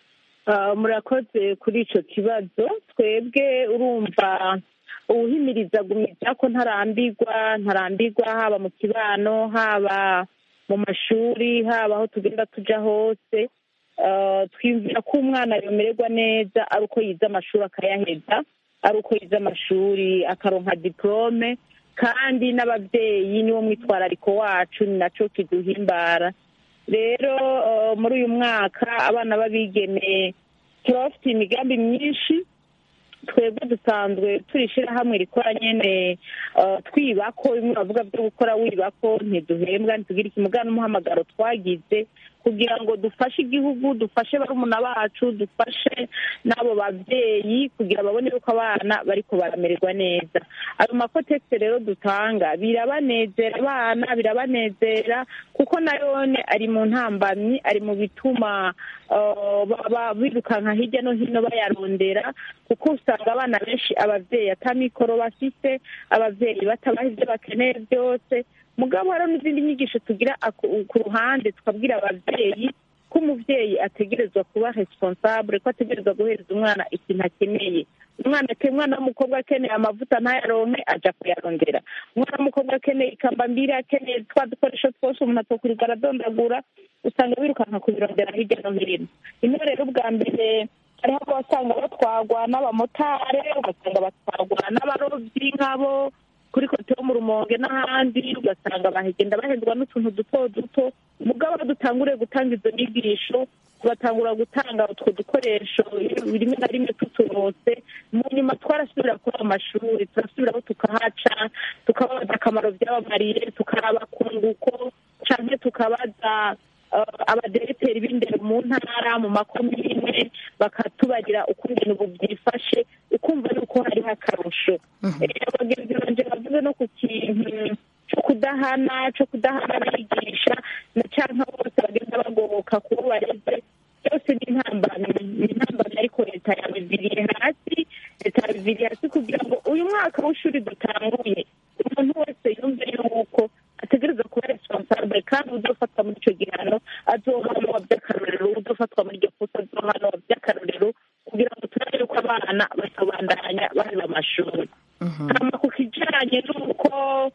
Ah, murakoze kuri icyo kibazo twebwe urumva uwuhimiriza gumiza ko ntarambirwa ntarambirwa haba mu kibano haba mu mashuri haba aho tugenda tuja hose Ah, twiyumvira ko umwana yomererwa neza ari uko yize amashuri akayaheza ari uko yize amashuri akaronka diplome kandi n'ababyeyi niwo mwitwarariko wacu ni naco kiduhimbara rero eh, muri uyu mwaka abana b'abigeme turabafitiye imigambi myinshi twebwe dusanzwe turi ishyirahamwe rikora nyene eh, twibako bimwe bavuga byo gukora wibako ntiduhembwa ntitugire ikimuga n'umuhamagaro twagize kugira ngo dufashe igihugu dufashe barumuna bacu dufashe n'abo babyeyi kugira babone yuko abana bariko baramererwa neza ayo makotegisi rero dutanga birabanezera abana birabanezera kuko nayone ari mu ntambamyi ari mu bituma eh, baba birukanka hirya no hino bayarondera kuko usanga abana benshi ababyeyi atamikoro bafise ababyeyi batabaha ibyo bakeneye byose mugabo hari n'izindi nyigisho tugira aku- ku ruhande tukabwira ababyeyi ko umubyeyi ategerezwa kuba responsable ko ategerezwa guhereza umwana ikintu akeneye umwana ake- umwana w'umukobwa akeneye amavuta ntayaronke aja kuyarondera umwana w'umukobwa akeneye ikamba mbiri akeneye twa dukoresho twose umuntu atokwirirwa aradondagura usanga birukanka kubirondera hirya no hino ino rero ubwa mbere hariho abasanga batwagwa n'abamotare ugasanga batwagwa n'abarobyi nk'abo kuri kote yo mu rumonge n'ahandi ugasanga bahagenda bahendwa n'utuntu duto duto mugabo dutanguriye gutanga izo nyigisho tugatangura gutanga utwo dukoresho rimwe na rimwe tuturose mu nyuma twarasubira kuri ayo mashuri turasubiraho tukahaca tukababaza akamaro byabamariye tukaraba kunguko canke tukabaza eh, abadereteri b'indero mu ntara mu makomine bakatubarira uko ibintu ubu byifashe ukumva yuko hariho akarusho Eh, abagenzi banje bavuze no ku kintu cyo kudahana cyo kudahana abigisha na canke bose bagenda bagoboka kubo bareze byose ni intambamyi ni intambamyi ariko leta yabiviriye hasi leta yabiviriye hasi kugira ngo uyu mwaka w'ishuri dutanguye umuntu wese yumve yuko ategereza kuba responsable kandi uzofatwa muri icyo gihano azohanwa by'akarorero uzofatwa muri iryo kosa azohanwa by'akarorero kugira ngo turabe yuko abana bakabandanya baheba amashuri hama ku kijanye n'uko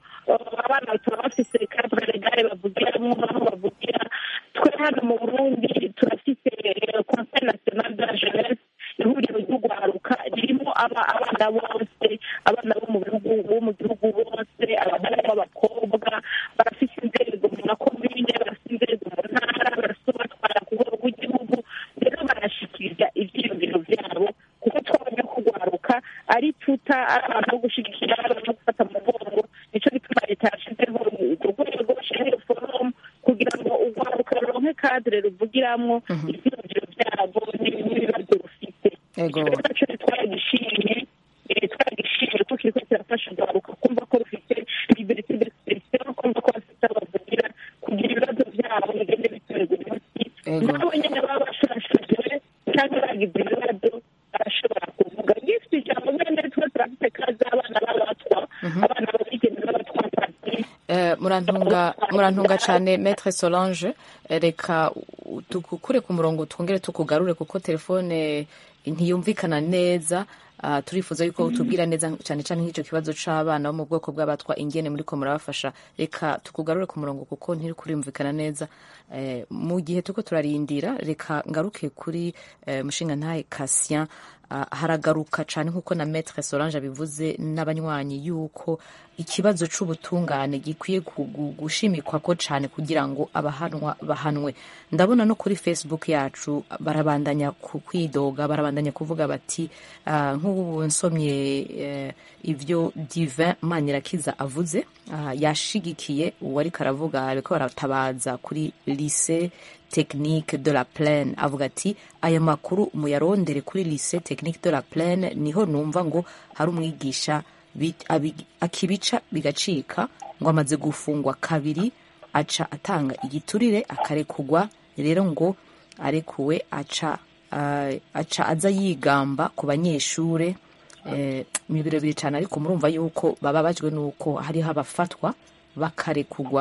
uh, abana bataba bafise cadre legale bavugiramwo aho bavugira twe hano mu burundi turafise eh, conseil national de la jeunesse ihuriro ry'urwaruka ririmo aba- abana bose abana bo mu bihugu bo mu gihugu bose abahungu b'abakobwa barafise inzego mu makomine barafise inzego mu ntara barafise batwara ku rwego rw'igihugu rero barashikiriza ivyiyumviro vyabo kuko twabonye ko urwaruka ari tuta ari abantu bo gushigikira ari abantu bo gufata mu mugongo nico gituma leta yashizeho urwo rwego shahiro forum kugira ngo urwaruka ruronke kadire ruvugiramwo ivyiyumviro vyabo n'ibibazo rufite Ego. rero naco twagishimye eh, twagishimye ko kiriko kirafasha urwaruka kumva ko rufite liberté d'expression kumva ko bafite aho bavugira kugira ibibazo vyabo bigende bitorerwa umuti Ego. nabo nyene baba bashurashujwe canke bagize ibibazo barashobora kuvuga gifite ijambo nyene twe turafite kazi abana b'abatwa abana babigeme b'abatwa kazi Eh, murantunga murantunga cyane maître solange Eh, reka u- tukukure ku murongo twongere tukugarure kuko telefone ntiyumvikana neza Ah, turifuza yuko utubwira neza cyane cyane nk'icyo kibazo c'abana bo mu bwoko bw'abatwa ingene muriko murabafasha reka tukugarure ku murongo kuko ntiri kurimvikana neza Eh, mu gihe turiko turarindira reka ngaruke kuri eh, mushinga ntahe Cassien Ah, haragaruka cyane nk'uko na maître solange abivuze n'abanywanyi yuko ikibazo c'ubutungane gikwiye kugu- gushimikwa ko cyane kugira ngo abahanwa bahanwe ndabona no kuri facebook yacu barabandanya ku kwidoga barabandanya kuvuga bati ah, nk'ubu nsomye eh, ivyo divin manirakiza avuze ah, yashigikiye uwariko aravuga ariko baratabaza kuri lycée technique de la plaine avuga ati aya makuru muyarondere kuri lycée technique de la plaine niho numva ngo hari umwigisha bi- abi- akibica bigacika ngo amaze gufungwa kabiri aca atanga igiturire akarekugwa rero ngo arekuwe aca ah, aca aza yigamba ku banyeshure eh, ni birebire cyane ariko murumva yuko bababajwe n'uko hariho abafatwa bakarekugwa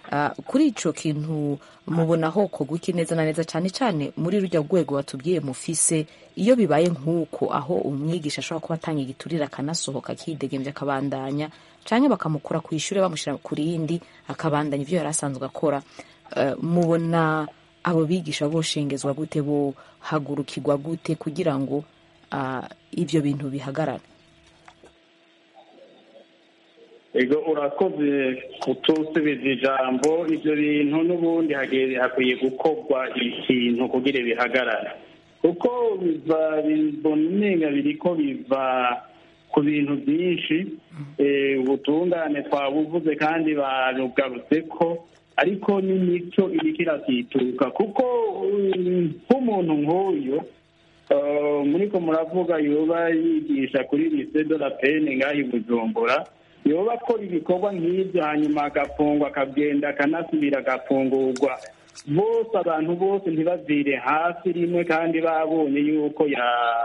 Ah, kuri ico kintu mubona hokorwa iki neza na neza cyane cyane muri rujya rwego batubwiye mufise iyo bibaye nk'uko aho umwigisha ashobora kuba atanga igiturire akanasohoka akidegembya akabandanya canke bakamukura ku ishure bamushyira ku rindi akabandanya ivyo yari asanzwe akora Eh, mubona abo bigisha boshengezwa gute bohagurukirwa gute kugira ngo ah, ivyo bintu bihagarare ego urakoze kutusubiza ijambo ibyo bintu n'ubundi hage- hakwiye gukorwa ikintu kugira bihagarare kuko biva bibona umenga biriko biva ku bintu byinshi eh, ubutungane twabuvuze kandi barugarutse ko ariko n'imico iriko iratituka kuko um, nk'umuntu nk'uyu eh, muriko muravuga yoba yigisha kuri lycée de la Peine ngaho i Bujumbura yoba akora ibikorwa nk'ibyo hanyuma agafungwa akagenda akanasubira agafungurwa bose abantu bose ntibavire hasi rimwe kandi babonye yuko ya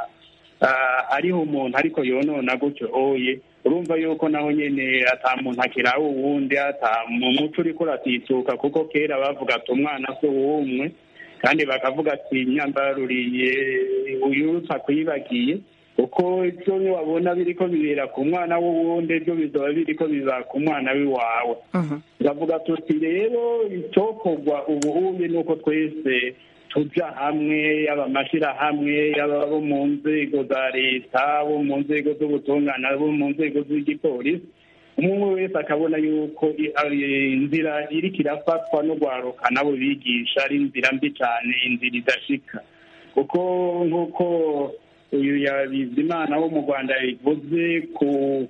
ah, ariho umuntu ariko yonona gutyo oye urumva yuko naho nyene ata muntu akiraho uwundi ata mu muco uriko uratituka kuko kera bavuga ati umwana si uwumwe kandi bakavuga ati nyambaruriye uyutsa kwibagiye kuko ibyo wabona biriko bibera ku mwana w'uwundi byo bizaba biriko biba ku mwana w'iwawe turavuga tuti rero icyokorwa ubu ubundi ni uko twese tuja hamwe yaba amashyirahamwe yaba abo mu nzego za leta abo mu nzego z'ubutungane abo mu nzego z'igipolisi umwe wese akabona yuko i- ari inzira iriko irafatwa no gwaruka nabo bigisha ari inzira mbi cyane inzira idashika kuko nk'uko uyu Bizimana wo mu rwanda yabivuze ku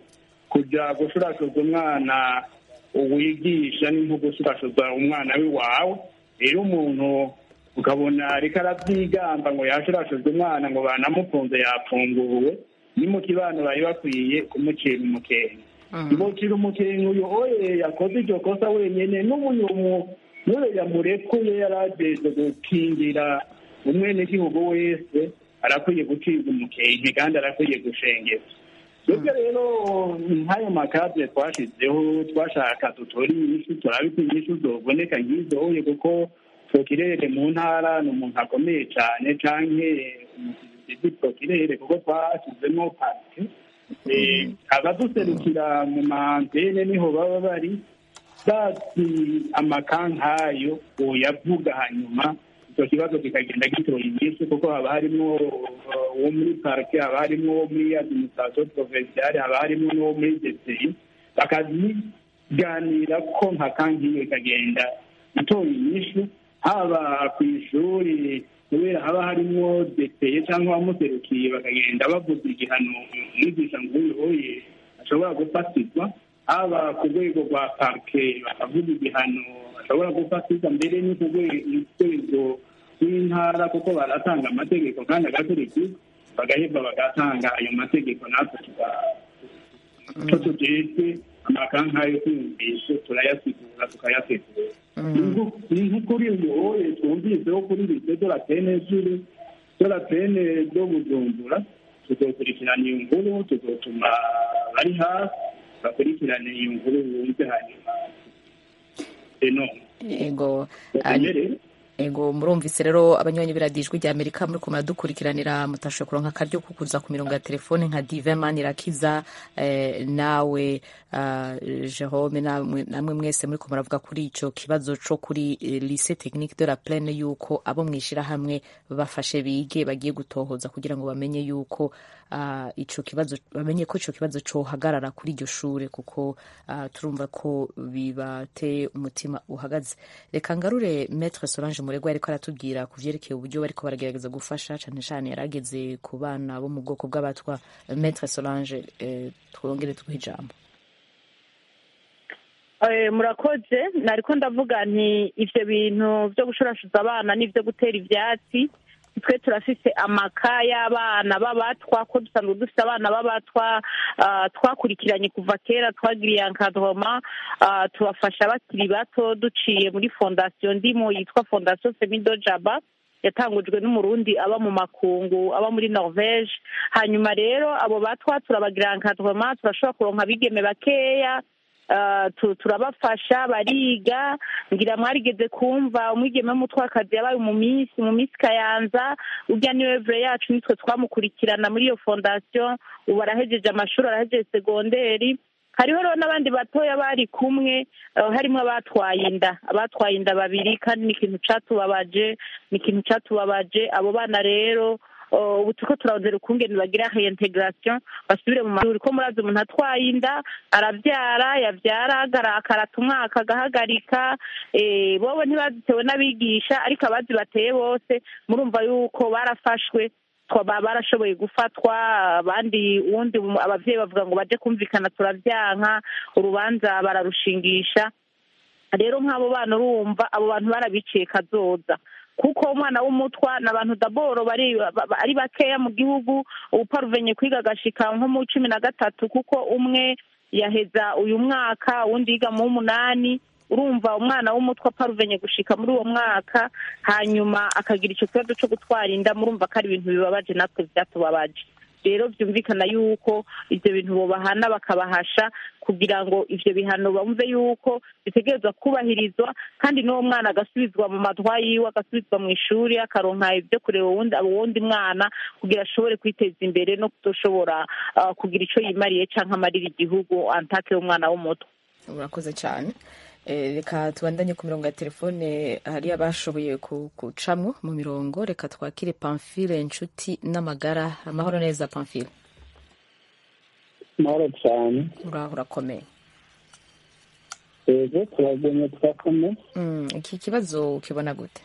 kujya gushurashuza umwana wigisha ni nko gushurashuza umwana w'iwawe rero umuntu ukabona ariko arabyigamba ngo yashurashujwe umwana ngo banamufunze yafunguwe ni mu kibano bari bakwiye kumucira umukenke ntibocira umukenke uyu oye yakoze iryo kosa wenyine n'ubuyu n'uyu yamurekuye yari ageze gukingira umwenegihugu wese arakwiye gucibwa umukenke kandi arakwiye gushengezwa twebwe rero nk'ayo makadre twashyizeho twashaka dutore inyishu turabika inyishu zoboneka nk'izo oye kuko prokirere mu ntara ni umuntu akomeye cyane canke umusizi prokirere kuko twashyizemo parike Eh, abaduserukira mu mantene niho baba bari bazi amakankayo uyavuga hanyuma icyo kibazo kikagenda gitora inyinshi kuko haba harimo uh, uwo muri parike haba harimo uwo muri administration provinciale haba harimo n'uwo muri DCI bakaziganira ko nka kankiyo ikagenda itora inyishu haba ku ishuri kubera haba harimo DCI cyangwa abamuserukiye bakagenda bavuza igihano umwigisha nk'uyu uye ashobora gufatirwa haba ku rwego rwa parike bakavuga igihano bashobora gufatirwa mbere no ku rwego rw'intara kuko baratanga amategeko kandi agakurikizwa bagaheba bagatanga ayo mategeko natwe tuko tujejwe amakanka yo kwiyumvisha turayasigura tukayategura ni nk'ukuri uyu oye twumviseho kuri lise de la pene juru de la pene do bujumbura tuzokurikirana iyo nkuru tuzotuma bari hafi bakurikirane iyo nkuru bumve hanyuma eno ego batemere ego murumvise rero abanywanyi biradijwe rya amerika muri kumara dukurikiranira mutashoboye kuronka akaryo ko kuza ku mirongo ya telefone nka diveman irakiza eh, nawe uh, jerome namwe namwe mwese muri muravuga kuri ico kibazo co kuri eh, lycée technique de la plaine yuko abo mwishirahamwe bafashe bige bagiye gutohoza kugira ngo bamenye yuko uh, ico kibazo bamenye ko ico kibazo cohagarara kuri iryo shure kuko uh, turumva ko bibateye umutima uhagaze reka ngarure maître solange muregwa ariko aratubwira ku vyerekeye uburyo bariko baragerageza gufasha cane cane yarageze ku bana bo mu bwoko bw'abatwa maître solange eh, twongere tuguhe ijambo Eh, murakoze nariko ndavuga nti ivyo bintu vyo gushurashuza abana n'ivyo gutera ivyatsi twe turafise amaka y'abana b'abatwa ko dusanzwe dufite abana b'abatwa ah, twakurikiranye kuva kera twagiriye encadrement ah, tubafasha bakiri bato duciye muri fondasiyo ndimo yitwa fondasiyo semido jaba yatangujwe n'umurundi aba mu makungu aba muri norvege hanyuma rero abo batwa turabagira encadrement turashobora kuronka abigeme bakeya ah, tu- turabafasha bariga ngira mwarigeze kumva umwigeme w'umutwakazi yabaye mu minsi mu minsi kayanza urya niwe vure yacu nitwe twamukurikirana muri iyo fondasiyo ubu arahejeje amashuri arahejeje segonderi hariho rero n'abandi batoya bari kumwe eh, harimo abatwaye inda abatwaye inda babiri kandi ni ikintu catubabaje ni ikintu catubabaje abo bana rero eh, ubu turiko turarondera ukungene bagira reintegration basubire mu mashuri ko murazi umuntu atwaye inda arabyara yabyara agara- akarata umwaka agahagarika eh, bobo ntibazitewe n'abigisha ariko abazi bateye bose murumva yuko barafashwe twaba barashoboye gufatwa abandi uwundi mu- abavyeyi bavuga ngo baje kumvikana turavyanka urubanza bararushingisha rero nk'abo bana urumva abo bantu barabiciye kazoza kuko umwana w'umutwa ni abantu daboro bari ba- ba- ari bakeya mu gihugu uparuvenye kwiga agashika nko mu cumi na gatatu kuko umwe yaheza uyu mwaka uwundi yiga mu w'umunani urumva umwana w'umutwe aparuvenye gushika muri uwo mwaka hanyuma akagira icyo kibazo cyo gutwara inda murumva ko ari ibintu bibabaje natwe byatubabaje rero byumvikana yuko ibyo bintu bobahana bakabahasha kugira ngo ivyo bihano bumve yuko bitegerezwa kubahirizwa kandi n'uwo mwana agasubizwa mu matwa yiwe agasubizwa mu ishuri akaronka ibyo kureba uwundi uwundi mwana kugira ashobore kwiteza imbere no kutoshobora ah, kugira ico yimariye canke amarira igihugu antake umwana w'umuto urakoze cyane Eh, reka tubandanye ku mirongo ya telefone hari abashoboye ku- gucamwo mu mirongo reka twakire pamfile inshuti n'amagara amahoro neza pamfile mahoro cyane uraho urakomeye yego turagumye turakomeye Mm, iki kibazo ukibona gute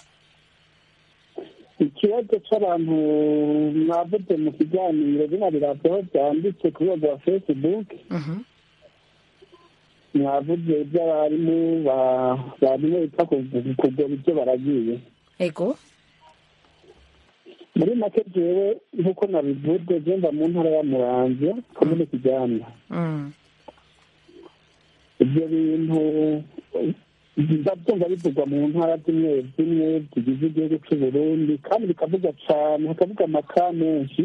ikibazo cy'abantu mwavuze mu kiganiro bino biravaho byanditse ku rwego rwa facebook Mhm. mwavuze iby'abarimu ba- barimo bita kugura ibyo baragiye ego muri make jewe nk'uko nabivuze byumva mu ntara ya muramvya komine kijyana Mm. ibyo bintu ndabyumva bivugwa mu ntara zimwe zimwe zigize igihugu cy'u burundi kandi bikavuga cyane hakavuga amaka menshi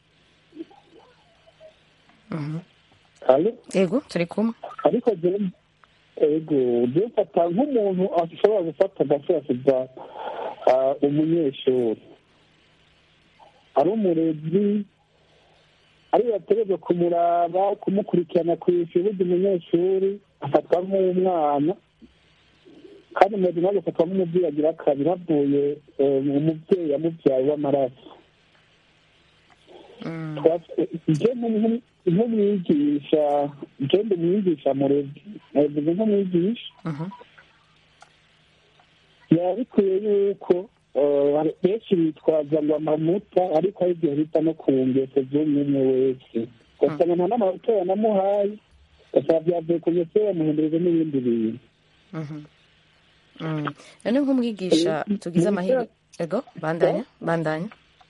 Mhm. Allo? ego turi kumwe ariko jewe ego jewe mfata nk'umuntu ashobora gufata agashorashiza umunyeshuri ari umurezi ari yategerezwa kumuraba kumukurikirana ku ishuri burya umunyeshuri afatwa nk'umwana kandi umurezi nawe agafatwa nk'umubyeyi agira kabiri havuye eh, umubyeyi yamubyaye w'amaraso Mm. je nk'umu- nk'umwigisha je ndi umwigisha murezi nabivuze nk'umwigisha Mhm. biba bikwiye yuko eh, benshi bitwaza ngo amamuta ariko hari igihe bita no ku ngeso z'umwe umwe wese ugasanga nta n'amavuta yanamuhaye ugasanga byavuye ku ngeso ye yamuhindurirwa n'ibindi bintu Mhm. Mm. none nk'umwigisha tugize amahirwe ego bandanya bandanya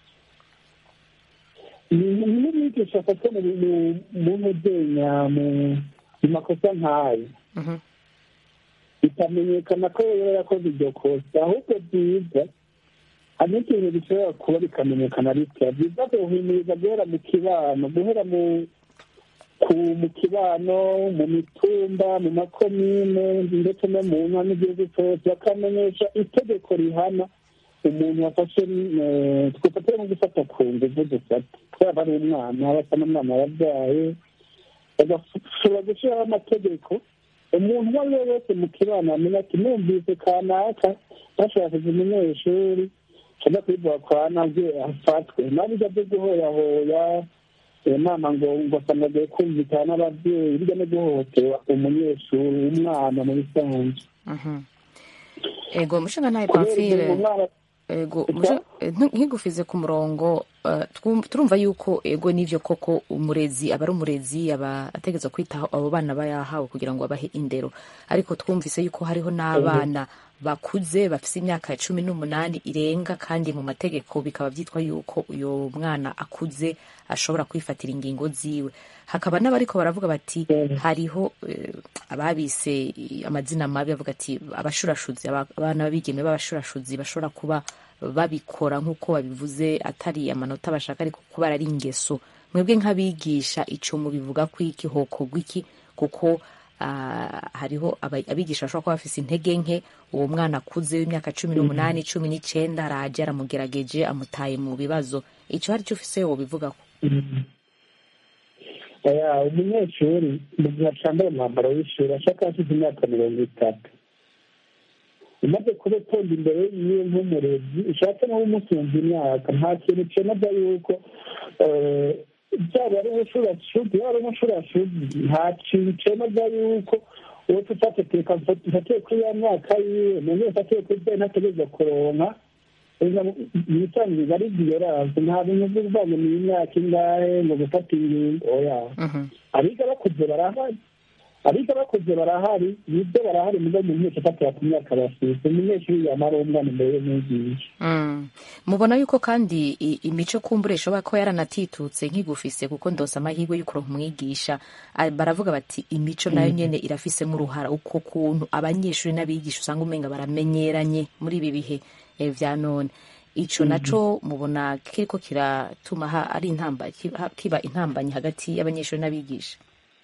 ni n'umwigisha afatwa mu bintu mu ntuzenya mu mu makosa nk'ayo Mhm. bikamenyekana ko yaba yarakoze iryo kosa ahubwo byiza hari n'ikintu gishobora kuba bikamenyekana bitya byiza guhimiriza guhera mu kibano guhera mu ku mu kibano mu mitumba mu makomine ndetse no mu nka n'igihugu cyose bakamenyesha itegeko rihana umuntu wafashe eh, twifatire nko gufata ku nguvu dufata twaba ari umwana basa n'umwana yabyaye bagashobora gushyiraho amategeko umuntu uwo ari we wese mu kibano amenya ati numvise kanaka bashakije umunyeshuri cyangwa kwivuga kwa nabyo afatwe nabyo byo guhoyahoya iyo nama ngo ngo asanga agiye kumvikana n'ababyeyi bijya no guhohotera umunyeshuri umwana mu bisanzwe Mhm. ego mushinga ntaye kubera pamfile igihe umwana ego Ita? musha- eh, ntu- nkigufize ku murongo eh, twum- turumva yuko ego n'ivyo koko umurezi aba ari umurezi aba ategerezwa kwitaho abo bana bayahawe kugira ngo abahe indero ariko twumvise yuko hariho n'abana bakuze bafise imyaka cumi n'umunani irenga kandi mu mategeko bikaba byitwa yuko uyo mwana akuze ashobora kwifatira ingingo ziwe hakaba n'abariko baravuga bati hariho eh, ababise amazina mabi bavuga ati abashurashuzi aba- abana b'abigeme b'abashurashuzi bashobora kuba babikora nk'uko babivuze atari amanota bashaka ariko kuba ari ingeso mwebwe nk'abigisha ico mubivuga ko iki hokorwa iki kuko ah, hariho aba- abigisha bashobora kuba bafise intege nke uwo mwana akuze w'imyaka cumi n'umunani cumi n'icenda araje aramugerageje amutaye mu bibazo ico hari cyo ufise wobivugako oya umunyeshuri mu gihe acambaye umwambaro w'ishuri ashaka afite imyaka mirongo itatu umaze kuba utonda imbere yiwe nk'umurezi ushatse nawe umusunza imyaka nta kintu cemeza yuko eh, byaba ari ubushurashuzi yaba ari umushurashuzi nta kintu cemeza yuko uwo tutateteka mfatiye kuri ya myaka yiwe none mfatiye kuri byo ntategereza kuronka ibisanzwe ari viyoranse nta bintu by'uvange mu imyaka ingahe ngo gufata ingingo oya abiga bakuze barahari abiga bakuze barahari nibyo barahari mugo mu myaka ifatira ku myaka bafite umunyeshuri yamara umwana imbere y'umwigisha Mm. mubona yuko kandi i- imico kumbure ishobora kuba yaranatitutse nkigufise kuko ndose amahirwe yo kuronka umwigisha Ah, baravuga bati imico nayo nyene irafisemo uruhara uko kuntu abanyeshuri n'abigisha usanga umenga baramenyeranye muri ibi bihe eh, vya none ico naco mubona kiriko kiratuma ha- ari intamba kiba kiba intambanyi hagati y'abanyeshuri n'abigisha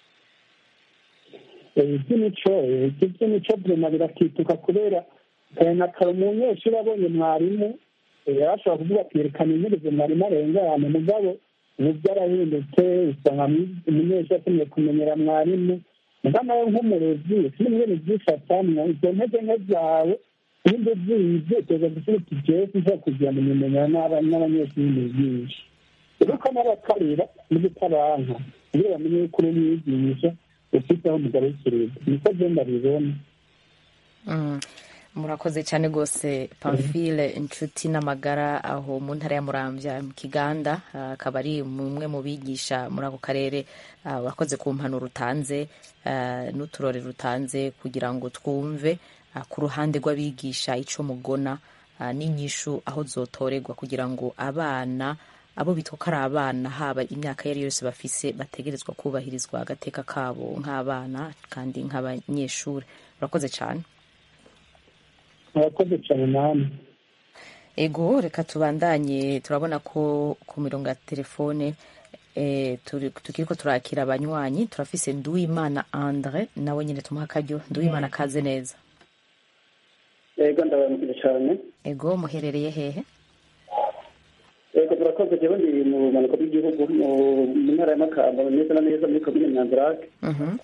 iby'imico ibyo by'imico burema birakituka kubera eh, na kare umunyeshuri abonye mwarimu eh, yarashobora kuvuga ati yerekana integerezo mwarimu arengane mugabo ubu byarahindutse usanga mwi- umunyeshuri akeneye kumenyera mwarimu muga nawe nk'umurezi sinimwene byifatamwo izo ntege nke zawe nimba uzize uteza gusubiza uti jewe sinshobora kugira ngo nimenyera n'aba- n'abanyeshuri nigisha uruko n'abakarira n'ubutabanka iyo bamenye yuko uri umwigisha ufite aho mugarukiriza niko genda bibona Mm. murakoze cyane rwose pamphile inshuti n'amagara aho mu ntara ya muramvya mu kiganda ah, akaba ari umwe mu bigisha muri ako karere ah, urakoze ku mpanuro utanze ah, n'uturore rutanze kugira ngo twumve ah, ku ruhande rw'abigisha ico mugona ah, n'inyishu aho zotorerwa kugira ngo abana abo bitwa ko ari abana haba imyaka iyo ari yo yose bafise bategerezwa kubahirizwa agateka kabo nk'abana kandi nk'abanyeshuri urakoze cyane murakoze cyane namwe ego reka tubandanye turabona ko ku mirongo ya telefone eh, turi- tukiriko turakira abanywanyi turafise nduwimana andre nawe nyine tumuha akaryo nduwimana kaze neza yego ndabaramukije cyane ego muherereye hehe yego turakoze jewe ndi mu bumanuko bw'igihugu mu mu ntara ya makamba neza na neza muri komine nyanzarake Mhm.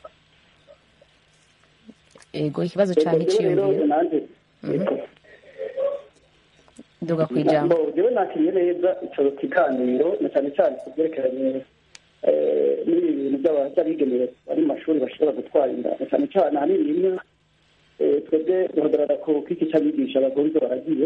ego ikibazo Yego, canke jewe rero iciyumviro nanje nduga kwijambo Bo, jewe nakiriye neza ico kiganiro na cyane cyane ku byerekeranye eh, n'ibi bintu by'aba- by'abigemeye bari mu mashuri bashobora gutwara inda na cyane cyane ahanini rimwe eh, twebwe duhagarara ku kiki cy'abigisha bagonze baragiye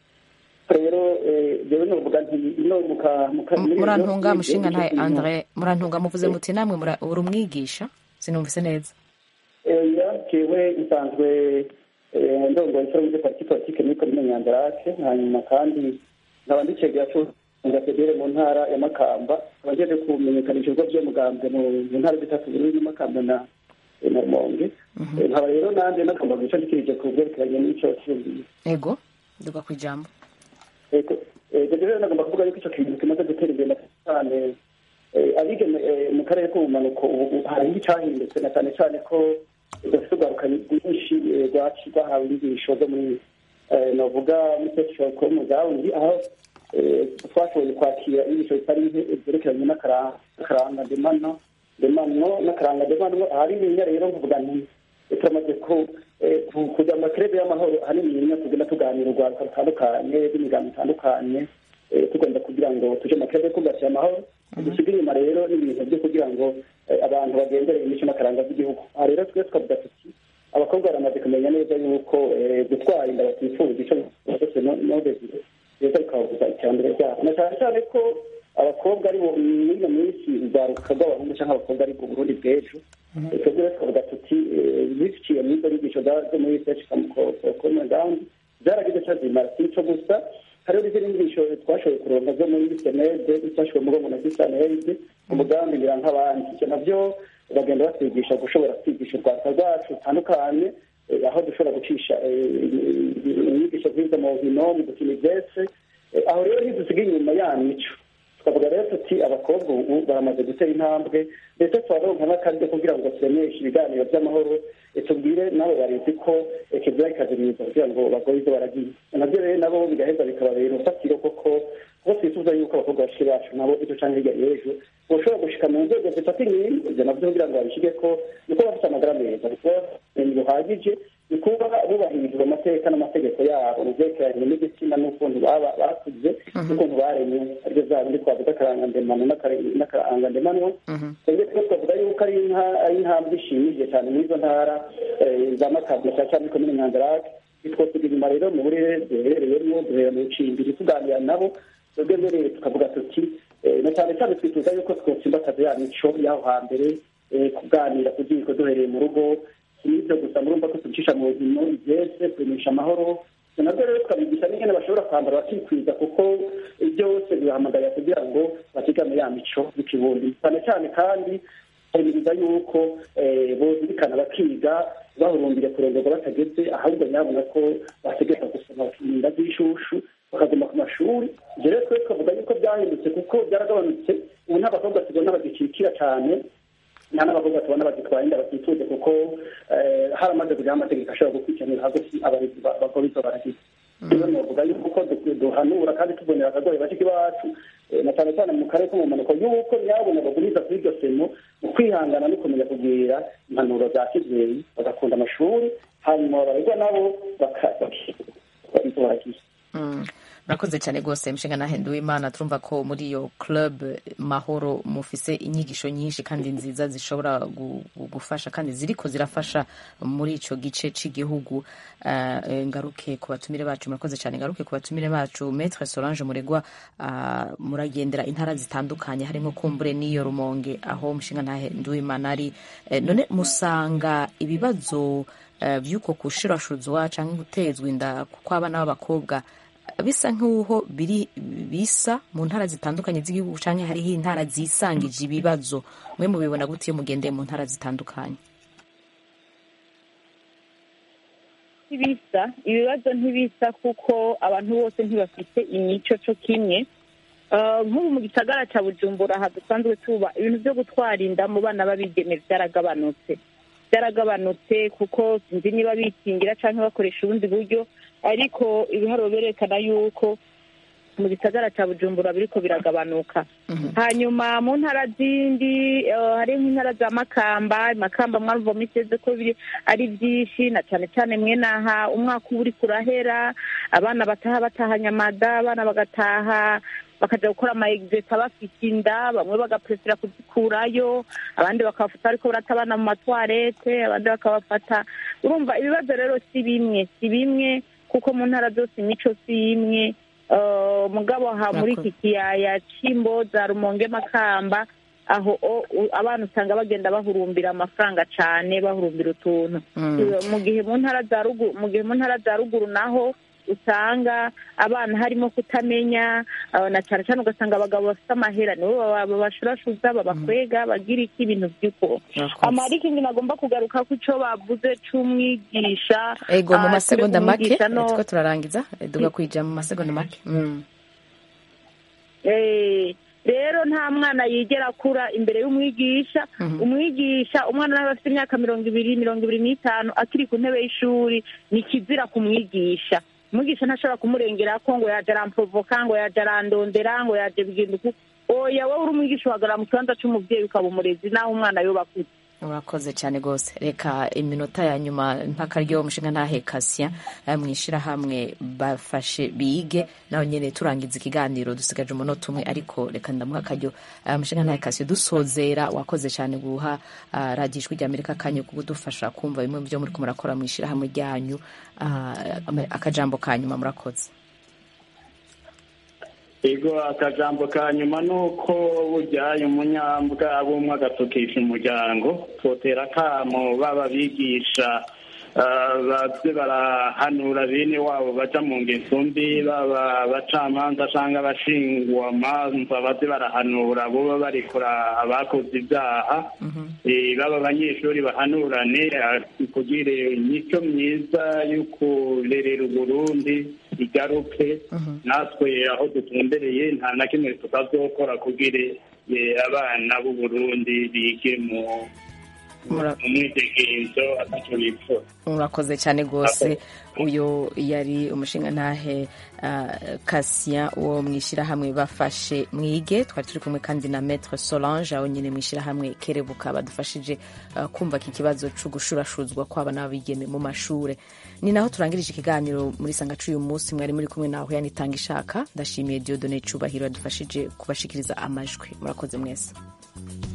rero eh, jewe novuga nti ino muka muka muri murantunga ino- mushinga ntaye icyo kintu- andre murantunga muvuze muti namwe mura- uri umwigisha sinumvise neza oya jewe nsanzwe eh, ndongoye iforumu de parti politike muri komine nyanzarake hanyuma kandi nkaba ndicegera federe mu ntara ya makamba nkaba ngeje kumenyekanisha ibigo by'umugambwe mu mu ntara zitatu bururi makamba na na rumonge Eh, nkaba rero nanjye nagomba guca ndikirije ku bwerekeranye n'ico cyumviro ego nduga kwijambo ego ego rero nagomba kuvuga yuko icyo kintu kimaze gutera imbere cyane Eh, abigeme eh, mu karere k'ubumanuko ubu ubu hari icyahindutse na cyane cyane ko dufite urwaruka rwinshi eh, rwaci rwahawe inyigisho zo muri eh, navuga muri sexual community aho eh, twashoboye kwakira inyigisho zitari nke zerekeranye n'akaranga n'akaranga ndemano ndemano n'akaranga ndemano ahanini rero mvuga nti eh, turamaze ku eh, ku- kujya mu makerebe y'amahoro ahanini rimwe tugenda tuganira urwaruka rutandukanye rw'imigambi itandukanye eh, tugomba kugira ngo tuje mu makerebe kubakira amahoro dusiga inyuma rero n'ibintu byo kugira ngo eh, abantu bagendere imico n'akaranga by'igihugu aha rero twe twavuga tuti abakobwa baramaze kumenya neza yuko eh, gutwara inda batifuza icyo cyose nodezire rero bikababuza iterambere ryabo na cyane cyane ko abakobwa ari bo muri iyo minsi urwaruka rw'abahungu cyangwa abakobwa ari bwo burundi bw'ejo Eh, twebwe rero tukavuga tuti eh, biciye muri izo nyigisho za- zo muri search common ground zaragize icyo zimara si ico gusa hariho n'izindi nyigisho twashoboye kuronka zo muri senede ifashwe mu rwego na kisanede umugambi ngira nk'abandi ivyo navyo bagenda batwigisha gushobora kwigisha urwaruka rwacu rutandukanye eh, aho dushobora gucisha eh, inyigisho nk'izo mu nkino mu dukina ivyese Eh, aho rero ntidusiga inyuma ya mico twavuga rero tuti abakobwa ubu baramaze gutera intambwe ndetse twaronka n'akaryo kugira ngo turemeshe ibiganiro by'amahoro tubwire nabo barezi ko kizira kikaziriza kugira ngo bagore ibyo baragiye nabyo rero nabo bigaheza bikababera urufatiro koko kuko twifuza yuko abakobwa bashiki bacu nabo ejo canke hirya y'ejo boshobora gushika mu nzego zifata inkingi ibyo navyo kugira ngo babishige ko niko bafite amagara meza niko ubumenyi buhagije ni kuba bubahirizwa amateka n'amategeko yabo mu vyerekeranye n'igitsina n'ukuntu baba bakuze n'ukuntu baremye aribyo vya bindi twavuga akarangandemano n'akarangandemanwa twebwe two twavuga yuko ari intambwe ishimije cyane muri izo ntara za makamba cyane cyane komine nyanzarake twosiga inyuma rero mu burere duherereyemo duhera mu cimbiri tuganira nabo twebwe mbere tukavuga tuti na cyane cyane twifuza yuko twotsimbataza ya mico y'aho hambere kuganira kuziko duhereye mu rugo sinibyo gusa murumva ko tubicisha mu nkino ibyese kuremisha amahoro nabyo rero tukabigisha n'ingene bashobora kwambara bakikwiza kuko byose bibahamagarira kugira ngo basigame ya mico y'ikibundi cyane cyane kandi kwemeza yuko bozirikana bakiga bahurumbire kurongorwa batageze ahubwo nyabona ko bategeka gusoma bakirinda by'ishushu bakaguma ku mashuri ibyo rero twe twavuga yuko byahindutse kuko byaragabanutse ubu nta bakobwa tubona bagicikira cyane nta n'abakobwa tubona bagitwara inda batituje kuko haramaze kujyaho amategeko ashobora gukurikiranira hagati abarezi bakora ibyo baragize rero navuga yuko duhanura kandi tubonera akagoye bashiki bacu na cyane cyane mu karere ko mu mpanuka y'uko nyabona baguriza kuri iryo semo mu kwihangana no kumenya kugira impanuro za kibyeyi bagakunda amashuri hanyuma abaregwa nabo bakibyo baragize murakoze cyane rwose mushinga nahenduwe imana turumva ko muri iyo club mahoro mufise inyigisho nyinshi kandi nziza zishobora gufasha kandi ziriko zirafasha muri ico gice c'igihugu uh, ngaruke ku batumire bacu murakoze cyane ngaruke ku batumire bacu maître Solange Muregwa uh, muragendera intara zitandukanye harimo kumbure n'iyo rumonge aho mushinga nahenduwe imana ari uh, none musanga ibibazo uh, vy'uko kushirashuzwa canke gutezwa inda kw'abana b'abakobwa bisa nk'uho biri bisa mu ntara zitandukanye z'igihugu cyangwa hariho intara zisangije ibibazo mwe mubibona gute iyo mugendeye mu ntara zitandukanye ntibisa ibibazo ntibisa kuko abantu bose ntibafite imico cyo kimwe nk'ubu mu gisagara cya bujumbura aha dusanzwe tuba ibintu byo gutwara inda mu bana b'abigeme byaragabanutse byaragabanutse kuko sinzi niba bikingira cyangwa bakoresha ubundi buryo ariko ibiharuro birerekana yuko mu gisagara cya bujumbura biriko biragabanuka hanyuma mu ntara zindi hari nk'intara za makamba makamba mwarumva miteze ko ari byinshi na cyane cyane mwenaha umwaka uba uriko urahera abana bataha batahanye amada abana bagataha bakaja gukora ama exeta bafite inda bamwe bagapresera kuzikurayo abandi bakabafata ariko barata abana mu matwarete abandi bakabafata urumva ibibazo rero si bimwe si bimwe kuko mu ntara zose imico si imwe mugabo aha muri iki kiyaya c'imbo za rumonge makamba aho abana usanga bagenda bahurumbira amafaranga cane bahurumbira utuntu mu gihe mu ntara za ruguru mu gihe mu ntara za ruguru naho usanga abana harimo kutamenya na cyane cyane ugasanga abagabo bafite amahera nibo babashurashuza babakwega bagira iki ibintu by'uko amariko ingene agomba kugaruka ko icyo bavuze c'umwigisha ego mu masegonda make two turarangiza duga kwija mu masegonda make rero nta mwana yigera akura imbere y'umwigisha umwigisha umwana nawe afite imyaka mirongo ibiri mirongo ibiri n'itanu akiri ku ntebe y'ishuri ni kizira kumwigisha umwigisha ntashobora kumurengera ko ngo yaje aramprovoka ngo yaje arandondera ngo yaje bigenda uku oya wowe uri umwigisha uhagarara mu kibanza c'umuvyeyi ukaba umurezi naho umwana yoba akuze urakoze cyane rwose reka iminota ya nyuma mpaka ryo mushinga ntahe kasya mwishirahamwe bafashe bige naho nyene turangiza ikiganiro dusigaje umunota umwe ariko reka ndamuha akaryo mushinga ntahe kasya dusozera wakoze cyane guha radiyo ijwi rya amerika akanya ko kudufasha kumva bimwe mu byo muriko murakora mwishirahamwe ryanyu akajambo ka nyuma murakoze ego akajambo ka nyuma ni uko bujyaye umunyambwa bumwe agatukisha umuryango twotera akamo baba bigisha baze barahanura bene wabo baca mu ngeso mbi baba abacamanza cyangwa abashingwamanza baze barahanura boba barekura abakoze ibyaha baba abanyeshuri bahanurane kugira imico myiza yo kurerera uburundi igaruke natwe aho dutumbereye nta na kimwe tutazokora kugira eh, abana b'u Burundi bige mu Mura- mu mwidegenzo atacyo bipfura murakoze cyane rwose uyu yari umushingantahe kasien wo mu ishyirahamwe bafashe mwige twari turi kumwe kandi na maître solange aho nyine mu ishyirahamwe kerebuka badufashije ah, kumva iki kibazo cyo gushurashuzwa kw'abana b'abigeme mu mashure ni naho turangirije ikiganiro muri sangacu uyu munsi mwari muri kumwe naho yanitanga ishaka ndashimiye diodone cubahiro yadufashije kubashikiriza amajwi murakoze mwese